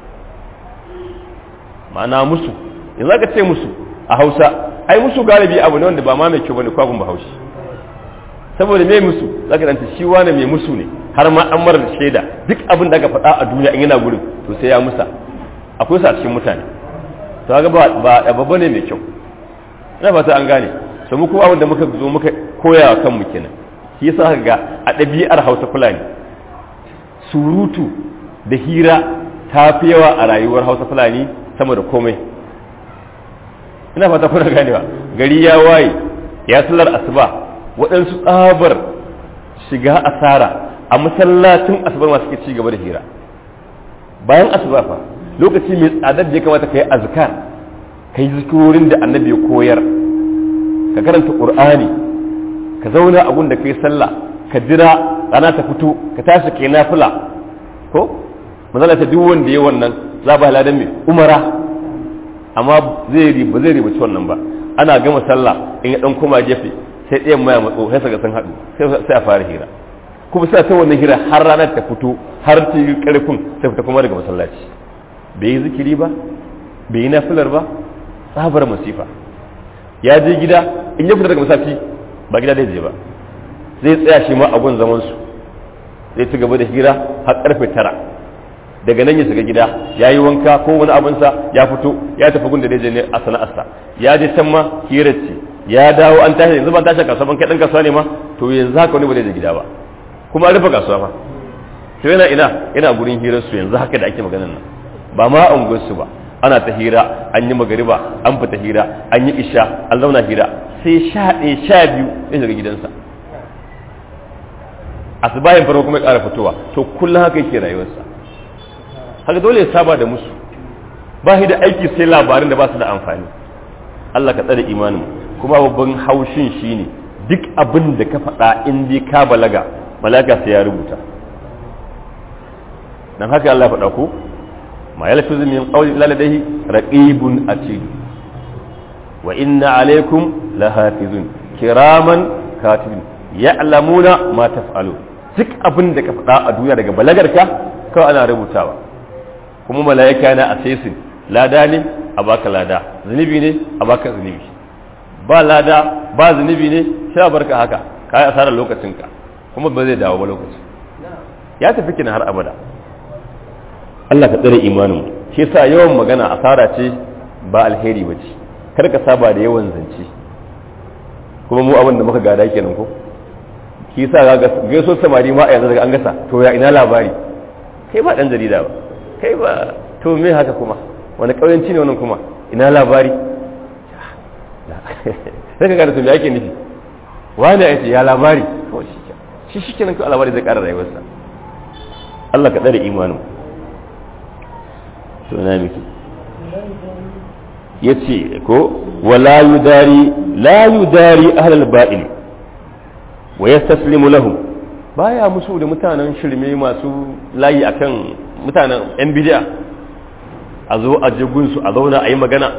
S1: ma'ana musu yanzu aka ce musu a hausa ai musu galibi abu ne wanda ba ma mai kyau bane kwagun bahaushe saboda mai musu zaka danta shi wani mai musu ne har ma an mara shaida duk abin da aka faɗa a duniya in yana gurin to sai ya musa akwai su a cikin mutane to ga ba ba babba ne mai kyau ina fata an gane to mu kuma abin da muka zo muka koya wa kanmu kenan shi yasa ga a ɗabi'ar Hausa Fulani surutu da hira ta fi yawa a rayuwar Hausa Fulani sama da komai ina fata kuna ganewa gari ya waye ya sallar asuba waɗansu tsabar shiga asara a masallacin asubar masu ke ci gaba da hira bayan asuba fa lokaci mai tsadar da ya kamata ka yi azkar ka yi zikirorin da annabi ya koyar ka karanta qur'ani ka zauna a da ka yi sallah ka jira rana ta fito ka tashi kai nafila ko manzala ta duk wanda ya wannan za ba ladan mai umara amma zai riba zai riba wannan ba ana gama sallah in ya dan koma gefe sai ɗayan maya matso sai saka sun haɗu sai a fara hira kuma sai ta wannan hira har ranar ta fito har ta yi ƙarfin sai fita kuma daga masallaci bai yi zikiri ba bai yi nafilar ba tsabar masifa ya je gida in ya fita daga masallaci ba gida zai je ba zai tsaya shi ma a gun zaman su zai ci gaba da hira har karfe tara daga nan ya shiga gida ya yi wanka ko wani abinsa ya fito ya tafi gun da zai je ne a sana'arsa ya je can ma hirar ce ya dawo an tashi yanzu ban tashi kasuwa ban kai dan kasuwa ne ma to yanzu haka wani ba zai je gida ba kuma an rufe kasuwa ma to yana ina yana gurin hirar su yanzu haka da ake maganar nan ba ma an su ba ana ta hira an yi magariba an fita hira an yi isha an zauna hira sai sha ɗaya sha biyu ya shiga gidansa asibayin farko kuma ya ƙara fitowa to kullum haka yake rayuwarsa haka dole ya saba da musu ba shi da aiki sai labarin da ba su da amfani Allah ka tsare imanin kuma babban haushin shine duk abin da ka faɗa in dai ka balaga malaka sai ya rubuta dan haka Allah ya faɗa ko ma yalfizu min qawli illa ladayhi raqibun atid wa inna alaykum lahafizun kiraman katibin ya'lamuna ma taf'alun duk abin da ka faɗa a duniya daga balagarka kawai ana rubutawa kuma mala'ika yana assessing lada ne a baka lada zunubi ne a baka zunubi ba lada ba zunubi ne sai a barka haka ka yi asarar lokacinka kuma ba zai dawo ba lokaci ya tafi kina har abada Allah ka tsare imanin shi yasa yawan magana asara ce ba alheri ba ce kar ka saba da yawan zance kuma mu abin da muka gada kenan ko shi yasa ga gaiso samari ma a yanzu daga an gasa to ya ina labari kai ba dan jarida ba kai ba to me haka kuma wani kauyanci ne wannan kuma ina labari sai ka gada to me ake nufi wani ya ce ya labari kawai shi shi kenan kawai labari zai kara rayuwarsa Allah ka tsare imanin to na miki ya ce ko wala yudari la yudari ahlal ba'il wa yastaslimu lahum baya musu da mutanen shirme masu layi akan mutanen yan bid'a a zo a jigun su a zauna a yi magana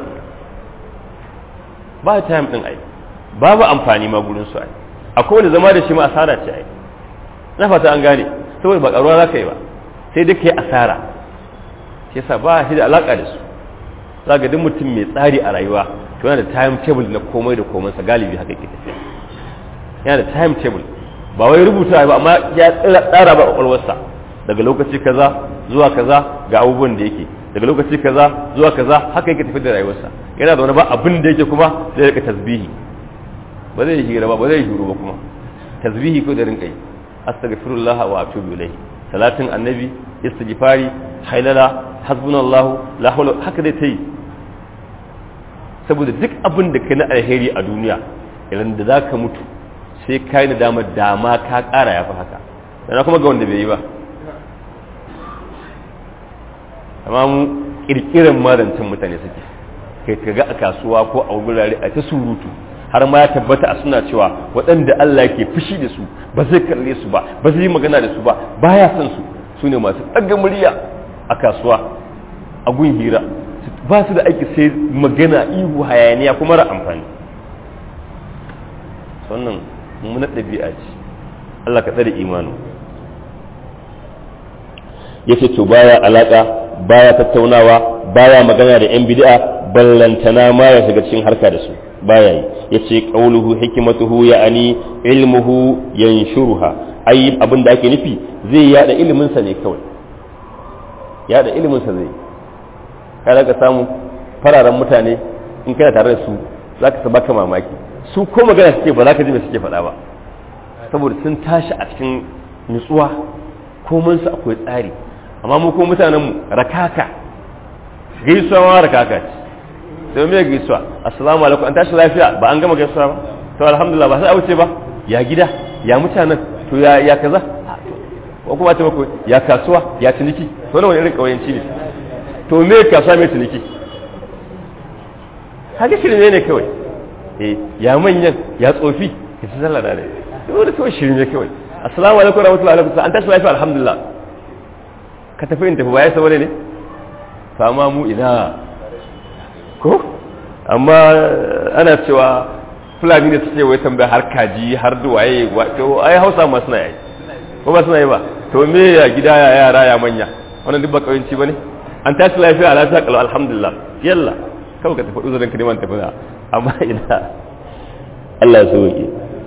S1: ba time din ai babu amfani ma gurin su ai akwai wanda zama da shi ma asara ce ai na fata an gane saboda ba karuwa za ka yi ba sai dai ka yi asara shi yasa ba shi da alaka da su za ga duk mutum mai tsari a rayuwa to yana da time table na komai da komai sa galibi haka ke tafiya yana da timetable ba wai rubuta ba amma ya tsara ba kwakwalwarsa daga lokaci kaza zuwa kaza ga abubuwan da yake daga lokaci kaza zuwa kaza haka yake tafi da rayuwarsa yana da wani ba abin da yake kuma zai rika tasbihi ba zai hira ba ba zai shiru ba kuma tasbihi ko da rinka yi astaghfirullah wa atubu ilayhi salatin annabi istighfari hailala hasbunallahu la hawla haka dai tayi saboda duk abin da kai na alheri a duniya idan da zaka mutu sai kai na dama dama ka kara yafi haka dan kuma ga wanda bai yi ba amma mu kirkiran marantan mutane suke kai ka ga a kasuwa ko a wurare a ta surutu har ma ya tabbata a suna cewa waɗanda Allah ke fushi da su ba zai kalle su ba ba zai yi magana da su ba baya son su su ne masu ɗaga murya a kasuwa a gun hira ba su da aiki sai magana ihu hayaniya kuma ra amfani wannan mummunar ɗabi'a ce Allah ka tsare imanin yace to baya alaka baya tattaunawa baya magana da yan bid'a ballantana ma ya shiga cikin harka da su baya yi yace qauluhu hikmatuhu ya'ani ilmuhu yanshuruha ai abin da ake nufi zai yada ilimin sa ne kawai yada ilimin sa zai kada ka samu fararen mutane in kana tare da su zaka sa baka mamaki su ko magana suke ba za ka ji me suke faɗa ba saboda sun tashi a cikin nutsuwa komin su akwai tsari amma mu ko mutanen mu rakaka gaisuwa ma rakaka ce sai me gaisuwa assalamu alaikum an tashi lafiya ba an gama gaisuwa ba to alhamdulillah ba sai a wuce ba ya gida ya mutanen to ya ya kaza ko kuma ta mako ya kasuwa ya ciniki to wani irin kauyanci ne to me kasuwa me ciniki haka shirme ne kawai eh ya manyan ya tsofi ka ci sallah da ne to kawai shirme kawai assalamu alaikum warahmatullahi wabarakatuh an tashi lafiya alhamdulillah ka tafi in tafi ba ya saboda ne fama mu ina ko amma ana cewa fulani ne suke wai tambaya har kaji har duwaye to ai hausa ma suna yi ko ba suna yi ba to me ya gida ya yara ya manya wannan duk ba kauyanci bane an tashi lafiya a lafiya kalau alhamdulillah yalla kawai ka tafi uzurin ka neman tafi amma ina Allah ya sauke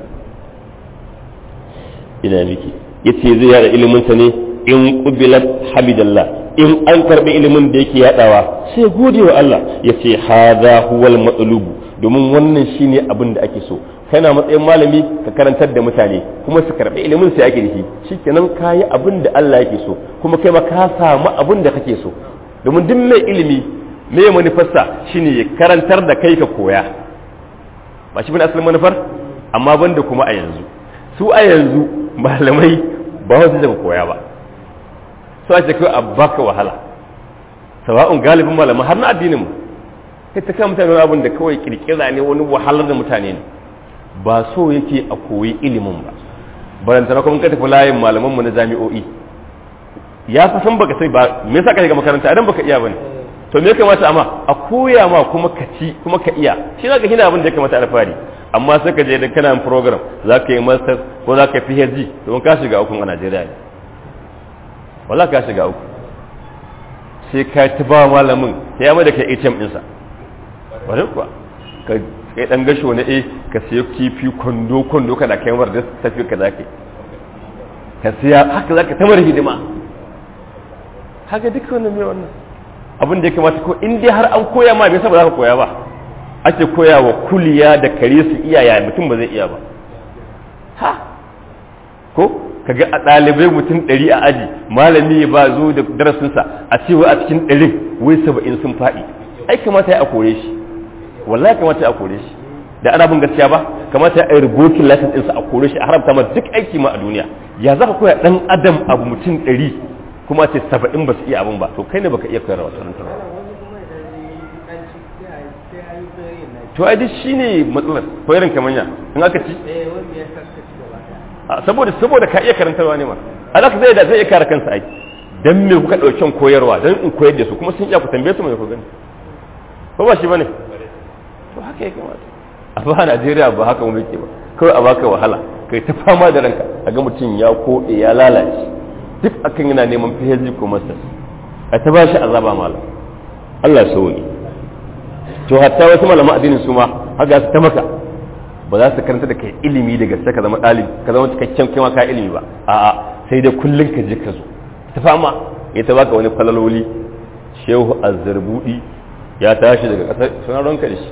S1: ina miki yace zai yada ilimin sa ne in qubilat hamidallah in an karbi ilimin da yake yadawa sai gode wa Allah yace hadha huwal matlubu domin wannan shine abin da ake so kana matsayin malami ka karantar da mutane kuma su karbi ilimin sai ake dashi shikenan kayi abin da Allah yake so kuma kai ma ka samu abin da kake so domin duk mai ilimi me manufarsa shine ya karantar da kai ka koya ba shi bane asalin manufar amma banda kuma a yanzu su a yanzu malamai ba wasu da koya ba su a kai a baka wahala sawa'un galibin malamai har na addinin mu kai ta kan mutane abin da kawai kirkira ne wani wahalar da mutane ne ba so yake a koyi ilimin ba barantana kuma ka tafi layin malaman mu na jami'o'i ya fa san baka sai ba me yasa ka shiga makaranta idan baka iya bane to me ya kamata amma a koya ma kuma ka ci kuma ka iya shi zaka hina abin da ya kamata alfahari amma sai ka je da kana program za ka yi masters ko za ka yi phd to ka shiga uku a najeriya ne wala ka shiga uku sai ka ta ba malamin ya mai da kai atm ɗinsa bari kuwa ka kai dan gasho na a ka siya kifi kwando kwando kana kai mar da tafi ka za ka ka siya haka za ka tamar hidima haka duk wannan mai wannan abin da ya kamata ko in dai har an koya ma bai saba za ka koya ba ake koya wa kuliya da kare su iyaya mutum ba zai iya ba ha ko kaga a ɗalibai mutum ɗari a aji malami ba zo da darasinsa a cewa a cikin ɗarin wai saba'in sun faɗi ai kamata ya a kore shi wallahi kamata ya a kore shi da ana bin gaskiya ba kamata ya a rubokin lasin ɗinsa a kore shi a haramta ma duk aiki ma a duniya ya za ka koya ɗan adam abu mutum ɗari kuma ce saba'in ba su iya abin ba to kai ne baka iya koyarwa wata rantar to ai duk shine matsalar koyarin kamanya in aka ci saboda saboda ka iya karantarwa ne ma alaka zai da zai iya kare kansa ai dan me kuka dauken koyarwa dan in koyar da su kuma sun iya ku tambaye su mai ku gani ko ba shi bane to haka ya kamata a ba Najeriya ba haka mu yake ba kawai a baka wahala kai ta fama da ranka a ga mutum ya koɗe ya lalace duk akan yana neman PhD ko masters a ta bashi azaba malam Allah ya sauke to hatta wasu malaman addinin su ma haka su ta maka ba za su karanta da kai ilimi da gaske ka zama ɗalibi ka zama cikakken kai ma ka ilimi ba a'a sai da kullun ka je ka zo ta fama ya ta baka wani falaloli shehu azzarbudi ya tashi daga ƙasar suna ronka da shi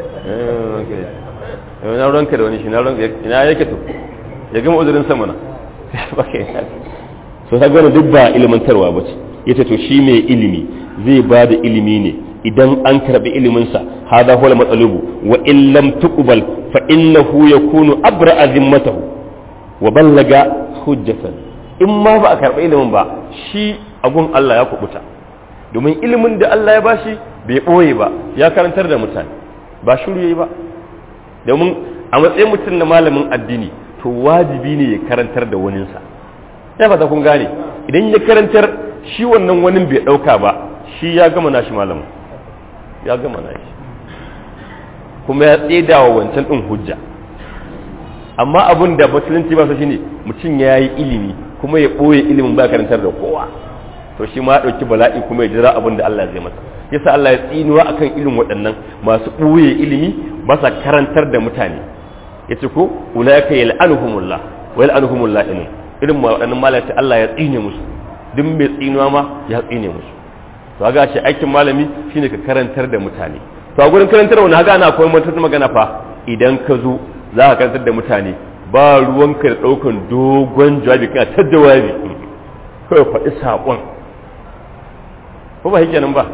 S1: na ronka da wani shi ina yake to ya gama uzurin sama na so ta gano duk ba ilimantarwa ba ce ya ce to shi mai ilimi zai ba da ilimi ne idan an karɓi iliminsa hada huwa matsalubu wa in lam tuqbal fa innahu yakunu abra zimmatahu wa ballaga hujjatan in ma ba a karɓi ilimin ba shi agun Allah ya kubuta domin ilimin da Allah ya bashi bai ɓoye ba ya karantar da mutane ba shiru yayi ba domin a matsayin mutum na malamin addini to wajibi ne ya karantar da waninsa ya fata kun gane idan ya karantar shi wannan wani bai ɗauka ba shi ya gama nashi malamin ya gama nashi kuma ya tseda wa wancan ɗin hujja amma abin da musulunci ba su shine mutum ya yi ilimi kuma ya ɓoye ilimin ba karantar da kowa to shi ma ya ɗauki bala'i kuma ya jira abin da Allah zai masa yasa Allah ya tsinuwa akan irin waɗannan masu ɓoye ilimi ba sa karantar da mutane ya ce ko ulaika yal'anuhumullah wa yal'anuhumullah inu irin waɗannan malaka Allah ya tsine musu duk mai tsinuwa ma ya tsine musu to ga ce aikin malami shine ka karantar da mutane to a gurin karantar wani haka ana koyon mutum magana fa idan ka zo za ka karantar da mutane ba ruwanka da ɗaukan dogon jawabi kana ta jawabi kawai faɗi saƙon ko ba hike nan ba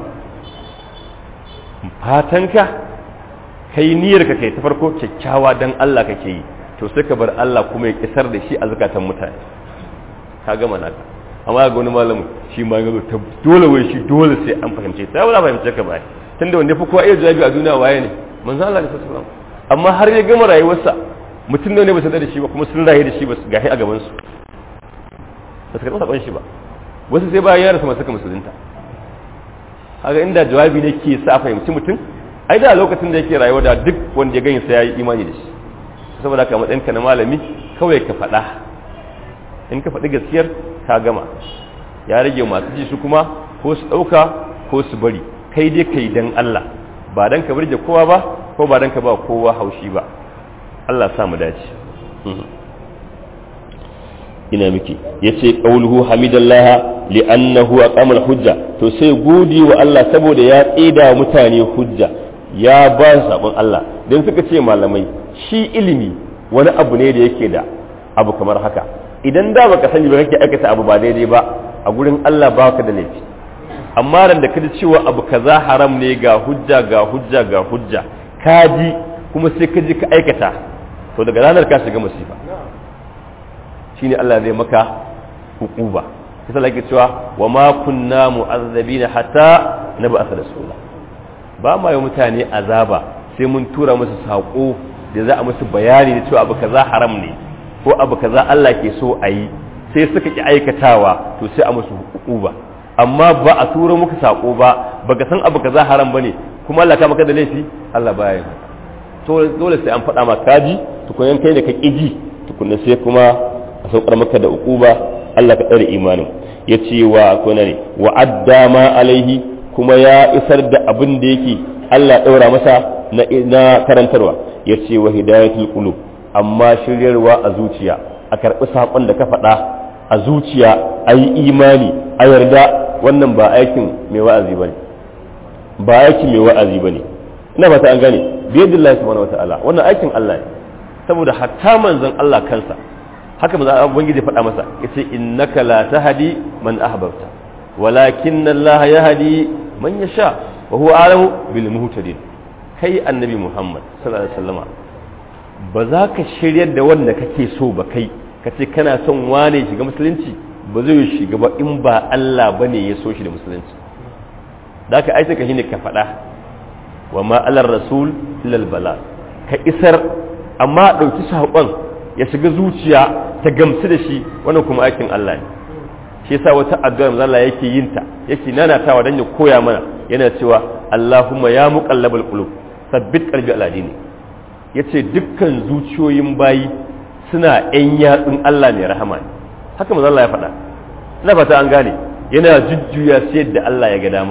S1: fatanka kai niyyar ka kai ta farko kyakkyawa dan Allah kake yi to sai ka bar Allah kuma ya kisar da shi a zakatan mutane ka gama naka amma ga wani malamin shi ma ga ta dole wai shi dole sai an fahimce sai wala fahimce ka ba tunda wanda fi kowa iya jawabi a duniya waye ne manzo Allah sallallahu alaihi wasallam amma har ya gama rayuwarsa mutum ne ba su da shi ba kuma sun rayu da shi ba su gashi a gaban su ba su karɓi saƙon shi ba wasu sai bayan ya rasu masu ka musulunta haka inda jawabi ne ke sa fahimci mutum ai da lokacin da yake rayuwa da duk wanda ya gani sai ya yi imani da shi saboda haka matsayin ka na malami kawai ka faɗa in ka faɗi gaskiyar ka gama ya rage masu ji su kuma ko su ɗauka ko su bari kai dai kai dan Allah ba dan ka burge kowa ba ko ba dan ka ba kowa haushi ba Allah sa mu dace ina miki yace qauluhu hamidallah li'annahu aqama al-hujja to sai godi wa Allah saboda ya tsida mutane hujja ya ba su sabon Allah dan suka ce malamai shi ilimi wani abu ne da yake da abu kamar haka idan da baka sani ba kake aikata abu ba daidai ba a gurin Allah baka da laifi amma ran da ka ji cewa abu kaza haram ne ga hujja ga hujja ga hujja ka ji kuma sai ka ji ka aikata to daga ranar ka shiga musifa shine Allah zai maka hukuba kisa lake cewa wa ma kunna mu'azzabina hatta nab'atha rasula ba ma yi mutane azaba sai mun tura musu sako da za a musu bayani da cewa abu kaza haram ne ko abu kaza Allah ke so a yi sai suka ki aikatawa to sai a musu hukuba amma ba a tura muku sako ba baka san abu kaza haram bane kuma Allah ka maka da laifi Allah baya yi to dole sai an faɗa maka kaji tukunan kai da ka ƙiji tukunna sai kuma a saukar maka da ukuba Allah ka tsare imanin ya ce wa kuna ne wa adda ma alaihi kuma ya isar da abin da yake Allah ɗaura masa na, na karantarwa ya ce wa hidayatul qulub amma shiryarwa a zuciya a karɓi saƙon da ka faɗa a zuciya a yi imani a yarda wannan ba aikin mai wa'azi bane ba aikin mai wa'azi bane ina fata an gane biyadillahi subhanahu wataala wannan aikin Allah ne saboda hatta manzon Allah kansa haka manzon Allah ubangiji faɗa masa yace innaka la tahdi man ahbabta walakin Allah yahdi man yasha wa huwa alamu bil muhtadin kai annabi Muhammad sallallahu alaihi wasallama ba za ka shiryar da wanda kake so ba kai ka ce kana son wane shiga musulunci ba zai shiga ba in ba Allah bane ya so shi da musulunci da ka aika ka shine ka faɗa wa ma alar rasul illal bala ka isar amma ɗauki saƙon ya shiga zuciya ta gamsu da shi wannan kuma aikin Allah ne shi yasa wata addu'a manzo Allah yake yin ta yake nanatawa dan ya koya mana yana cewa Allahumma ya muqallabal qulub sabbit qalbi ala dini yace dukkan zuciyoyin bayi suna ƴan yatsun Allah ne rahama ne haka manzo Allah ya faɗa ina fata an gane yana jujjuya sai da Allah ya ga dama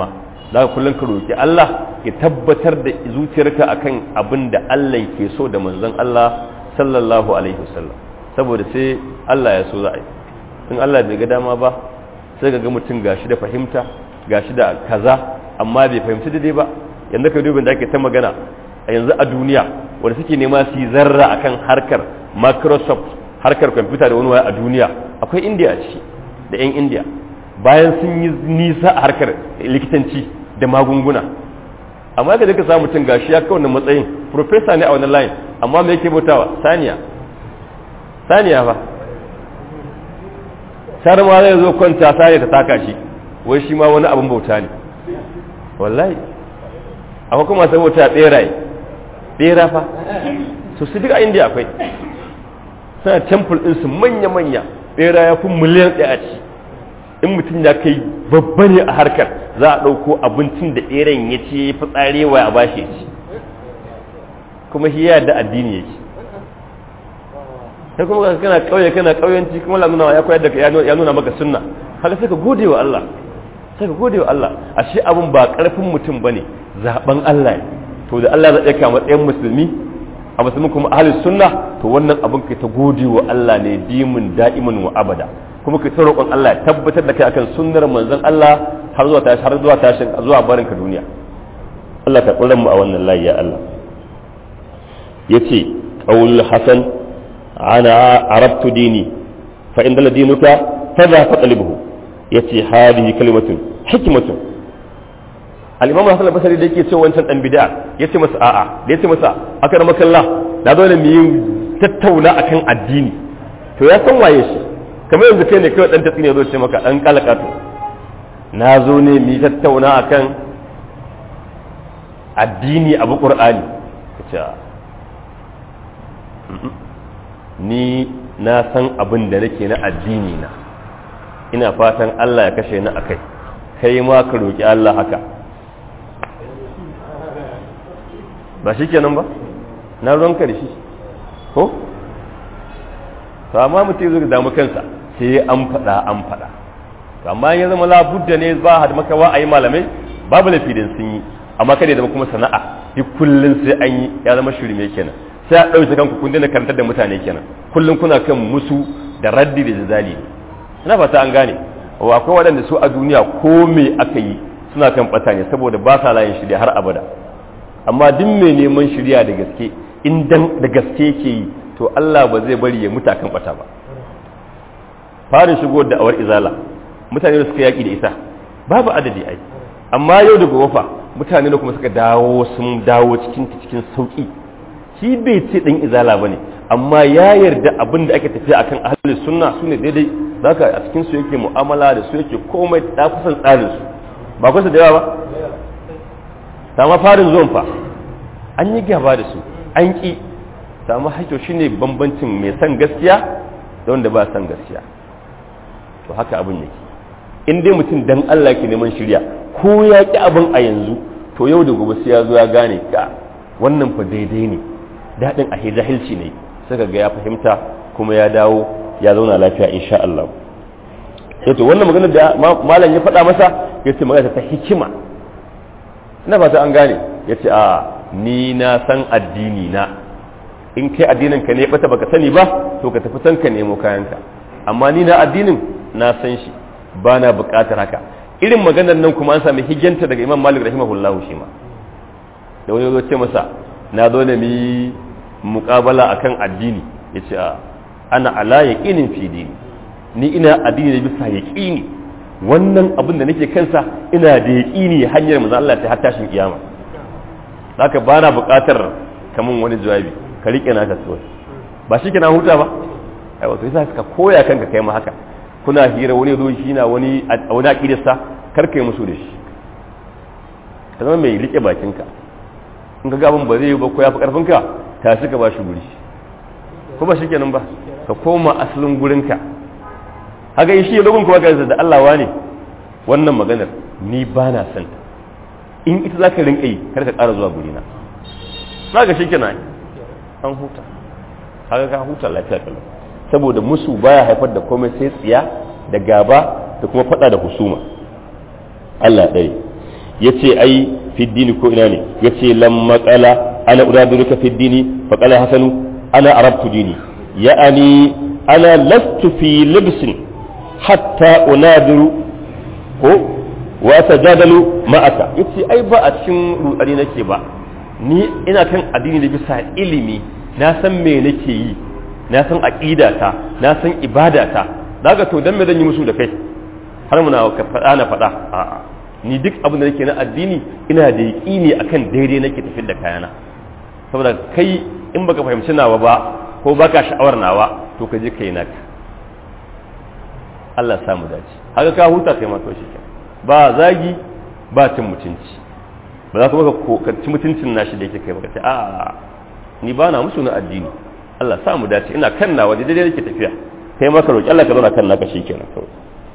S1: za ka kullum ka roƙi Allah ya tabbatar da zuciyarka akan abin da Allah ke so da manzon Allah sallallahu alaihi wasallam saboda sai Allah ya so za a yi in Allah bai ga dama ba sai ga mutum gashi da fahimta gashi da kaza amma bai fahimci daidai ba yanzu ka dubin da ake ta magana a yanzu a duniya wanda suke nema su yi zarra akan harkar Microsoft harkar kwamfuta da wani waya a duniya akwai India a ciki da 'yan India bayan sun yi nisa a harkar likitanci da magunguna amma da duka samu mutum gashi ya kawo matsayin profesa ne a wani line amma me yake bautawa saniya saniya ba sar ma zai zo kwanta saniya ta taka shi wai shi ma wani abin bauta ne wallahi akwai kuma sai bauta beraye bera fa so su duk a indiya akwai suna temple ɗinsu manya-manya bera ya fi miliyan ɗaya a ci in mutum ya kai babba ne a harkar za a ɗauko abincin da ɗeren ya ce ya fi tsarewa a bashi ci kuma shi ya da addini yake sai kuma kana ƙauye kana ƙauyenci kuma lamuna ya koyar da ya nuna maka sunna haka sai ka gode wa Allah sai ka gode wa Allah ashe abin ba ƙarfin mutum bane zaben Allah ne to da Allah zai ɗauka matsayin musulmi a musulmi kuma ahlus sunna to wannan abin kai ta gode wa Allah ne dimin da'iman wa abada kuma ka ta roƙon Allah ya tabbatar da kai akan sunnar manzon Allah har zuwa tashi har zuwa tashi zuwa barin ka duniya Allah ka kullum mu a wannan layi ya Allah yace qaul hasan ana arabtu dini fa in dalla dinuka fadha faqlibhu yace hadihi kalimatun hikmatun al-imam Hassan al-Basri da yake cewa wancan dan bid'a yace masa a'a da yace masa aka makallah da dole mu yi tattauna akan addini to ya san waye shi kamar yanzu kai ne kawai dan tatsi ne zo ce maka dan kalakato na zo ne mu tattauna akan addini abu qur'ani kace ni na san abin da nake na addini na ina fatan Allah ya kashe ni akai kai ma ka roki Allah haka ba shi kenan ba na ruwanka da shi ko to amma mutum zai damu kansa sai an faɗa an faɗa amma ya zama labudda ne ba had makawa a yi malamai babu lafi da sun yi amma kada ya zama kuma sana'a duk kullun sai an yi ya zama shirme kenan sai a ɗauke kanku kun daina karantar da mutane kenan kullum kuna kan musu da raddi da jazali ina fata an gane wa akwai waɗanda su a duniya ko me aka yi suna kan ɓata ne saboda ba sa layin shirya har abada amma duk mai neman shirya da gaske in dan da gaske yake yi to Allah ba zai bari ya muta kan ɓata ba farin shigo da awar izala mutane da suka yaƙi da ita babu adadi ai amma yau da gobe fa mutane da kuma suka dawo sun dawo cikin cikin sauki shi bai ce dan izala bane amma ya yarda abin da ake tafiya akan ahli sunna sune daidai zaka a cikin su yake mu'amala da su yake komai da kusan tsarin su ba kusa da yawa ba sama farin zuwan fa an yi gaba da su an ki sama haƙƙo shine bambancin mai san gaskiya da wanda ba san gaskiya to haka abin yake in dai mutum dan Allah ke neman shirya ko ya ki abin a yanzu to yau da gobe sai ya zo ya gane ka wannan fa daidai ne daɗin a jahilci ne suka ga ya fahimta kuma ya dawo ya zauna lafiya insha Allah sai to wannan magana da malam ya faɗa masa ya ce magana ta hikima ina fata an gane ya ce a ni na san addini na in kai addinin ka ne bata baka sani ba to ka tafi san ka nemo kayanka amma ni na addinin na san shi ba na buƙatar haka irin maganar nan kuma an sami hijjanta daga imam malik rahimahullahu shi ma da wani zo ce masa na zo da mi muƙabala akan addini ya ce ana ala yaƙinin fi dini ni ina addini da bisa yaƙini wannan abin da nake kansa ina da yaƙini hanyar manzo Allah ta har tashin kiyama haka ba na buƙatar kaman wani jawabi ka riƙe naka kawai ba shi na huta ba ai wato yasa ka koya kanka kai ma haka kuna hira wani zo shi na wani wani aqidarsa kar kai musu da shi ka zama mai riƙe bakinka in ka ga abin ba zai yi ba ko ya fi ƙarfinka ta shi ka ba shi guri ko ba shi kenan ba ka koma asalin gurinka haka shi ya dogon kuma da Allah wa ne wannan maganar ni ba na son in ita za ka rinka yi kar ka ƙara zuwa gurina za ka shi kenan an huta haka ka huta lafiya kalau saboda musu baya haifar da komai sai tsiya da gaba da kuma fada da husuma Allah ɗaya
S2: yace ai fi dini ko ina ne yace lamma qala ana uraduka fi dini fa qala hasanu ana arabtu dini ya'ani ana lastu fi libsin hatta unadiru ko wa tajadalu ma'aka yace ai ba a cikin rudani nake ba ni ina kan addini da bisa ilimi na san me nake yi na san aqidata na san ibadata daga to dan me zan yi musu da kai har muna ka faɗa na faɗa a'a ni duk abin da nake na addini ina da yaƙini akan daidai nake tafiyar da kayana saboda kai in baka fahimci nawa ba ko baka sha'awar nawa to ka je kai naka Allah samu dace haka ka huta kai ma to shi ba zagi ba cin mutunci ba za kuma ka ci mutuncin nashi da yake kai ba ka ce a'a ni ba na musu na addini Allah samu dace ina kan nawa daidai nake tafiya kai maka roki Allah ka zauna kan naka shikenan kawai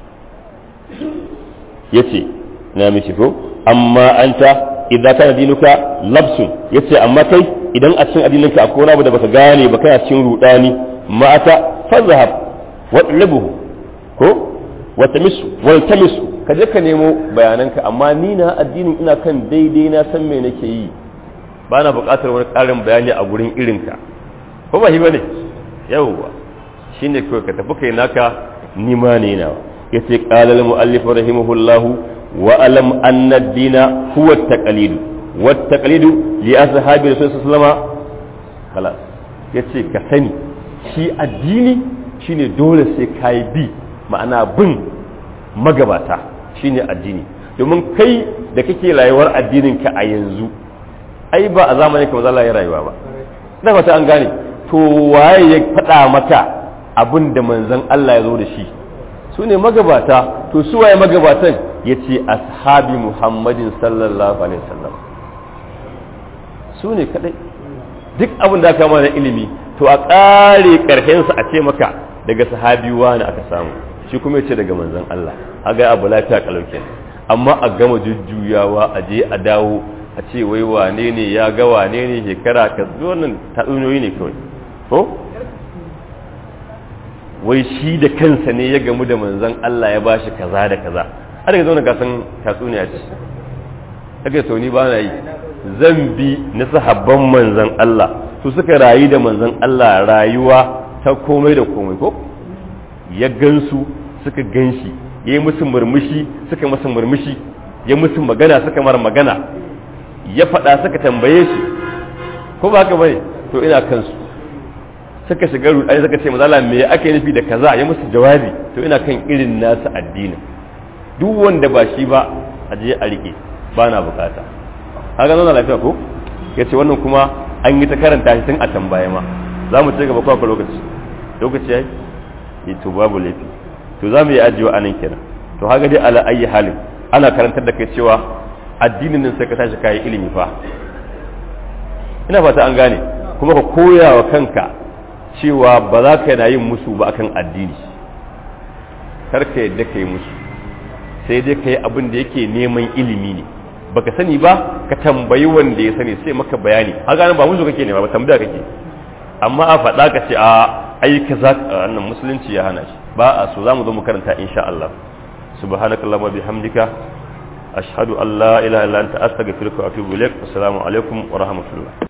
S2: yace na miki ko amma anta idza kana dinuka labsun yace amma kai idan a cikin addininka akwai wani abu da baka gane ba kana cikin rudani ma'ata fazhab wadlibuhu ko watamisu waltamisu ka je ka nemo bayananka amma ni na addinin ina kan daidai na san me nake yi ba na buƙatar wani ƙarin bayani a gurin irinka ko ba shi bane yawwa shine kawai ka tafi kai naka ni ma ne nawa yace qala al muallif rahimahullahu wa alam anna ad-dina huwa at-taqlid wa at-taqlid li ashabi rasul sallallahu khalas yace ka sani shi addini shine dole sai kai bi ma'ana bin magabata shine addini domin kai da kake rayuwar addinin ka a yanzu ai ba a zamanin ka Allah ya rayuwa ba na fata an gane to waye ya faɗa maka abin da manzon Allah ya zo da shi su ne magabata to su waye magabatan ya ce ashabi muhammadin sallallahu alaihi wasallam su ne kadai duk abin da aka mana ilimi to a ƙare ƙarshensa a ce maka daga sahabi wani aka samu shi kuma ya ce daga manzon Allah aga abu lafiya kalauke amma a gama jujjuyawa a je a dawo a ce wai wane ne ya ga wane ne shekara ka wannan tatsuniyoyi ne kawai ko wai shi da kansa ne ya gamu da manzon Allah ya bashi kaza da kaza har ga zauna ka san tatsuniya ce kaga sau ni ba na yi zan bi na sahabban manzon Allah su suka rayu da manzon Allah rayuwa ta komai da komai ko ya gansu suka ganshi ya yi musu murmushi suka masa murmushi ya musu magana suka mara magana ya faɗa suka tambaye shi ko ba haka bane to ina kansu suka shiga rudani suka ce mazala me ake nufi da kaza ya musu jawabi to ina kan irin nasu addinin duk wanda ba shi ba a je a rike ba na bukata haka nuna lafiya ko ya ce wannan kuma an yi ta karanta shi tun a tambaye ma za mu ci gaba kwa lokaci lokaci ya yi to babu laifi to za mu yi ajiyewa a nan kenan to haka dai ala ayi halin ana karantar da kai cewa addinin nan sai ka tashi kayi ilimi fa ina fata an gane kuma ka koya wa kanka cewa ba za ka yana yin musu ba akan addini kar ka yadda ka yi musu sai dai ka yi abin da yake neman ilimi ne baka sani ba ka tambayi wanda ya sani sai maka bayani haka nan ba musu kake nema ba tambaya kake amma a faɗa ka ce a ai kaza wannan musulunci ya hana shi ba a so zamu zo mu karanta insha Allah subhanakallahumma bihamdika ashhadu an la ilaha illa anta astaghfiruka wa atubu ilaik assalamu alaikum wa rahmatullah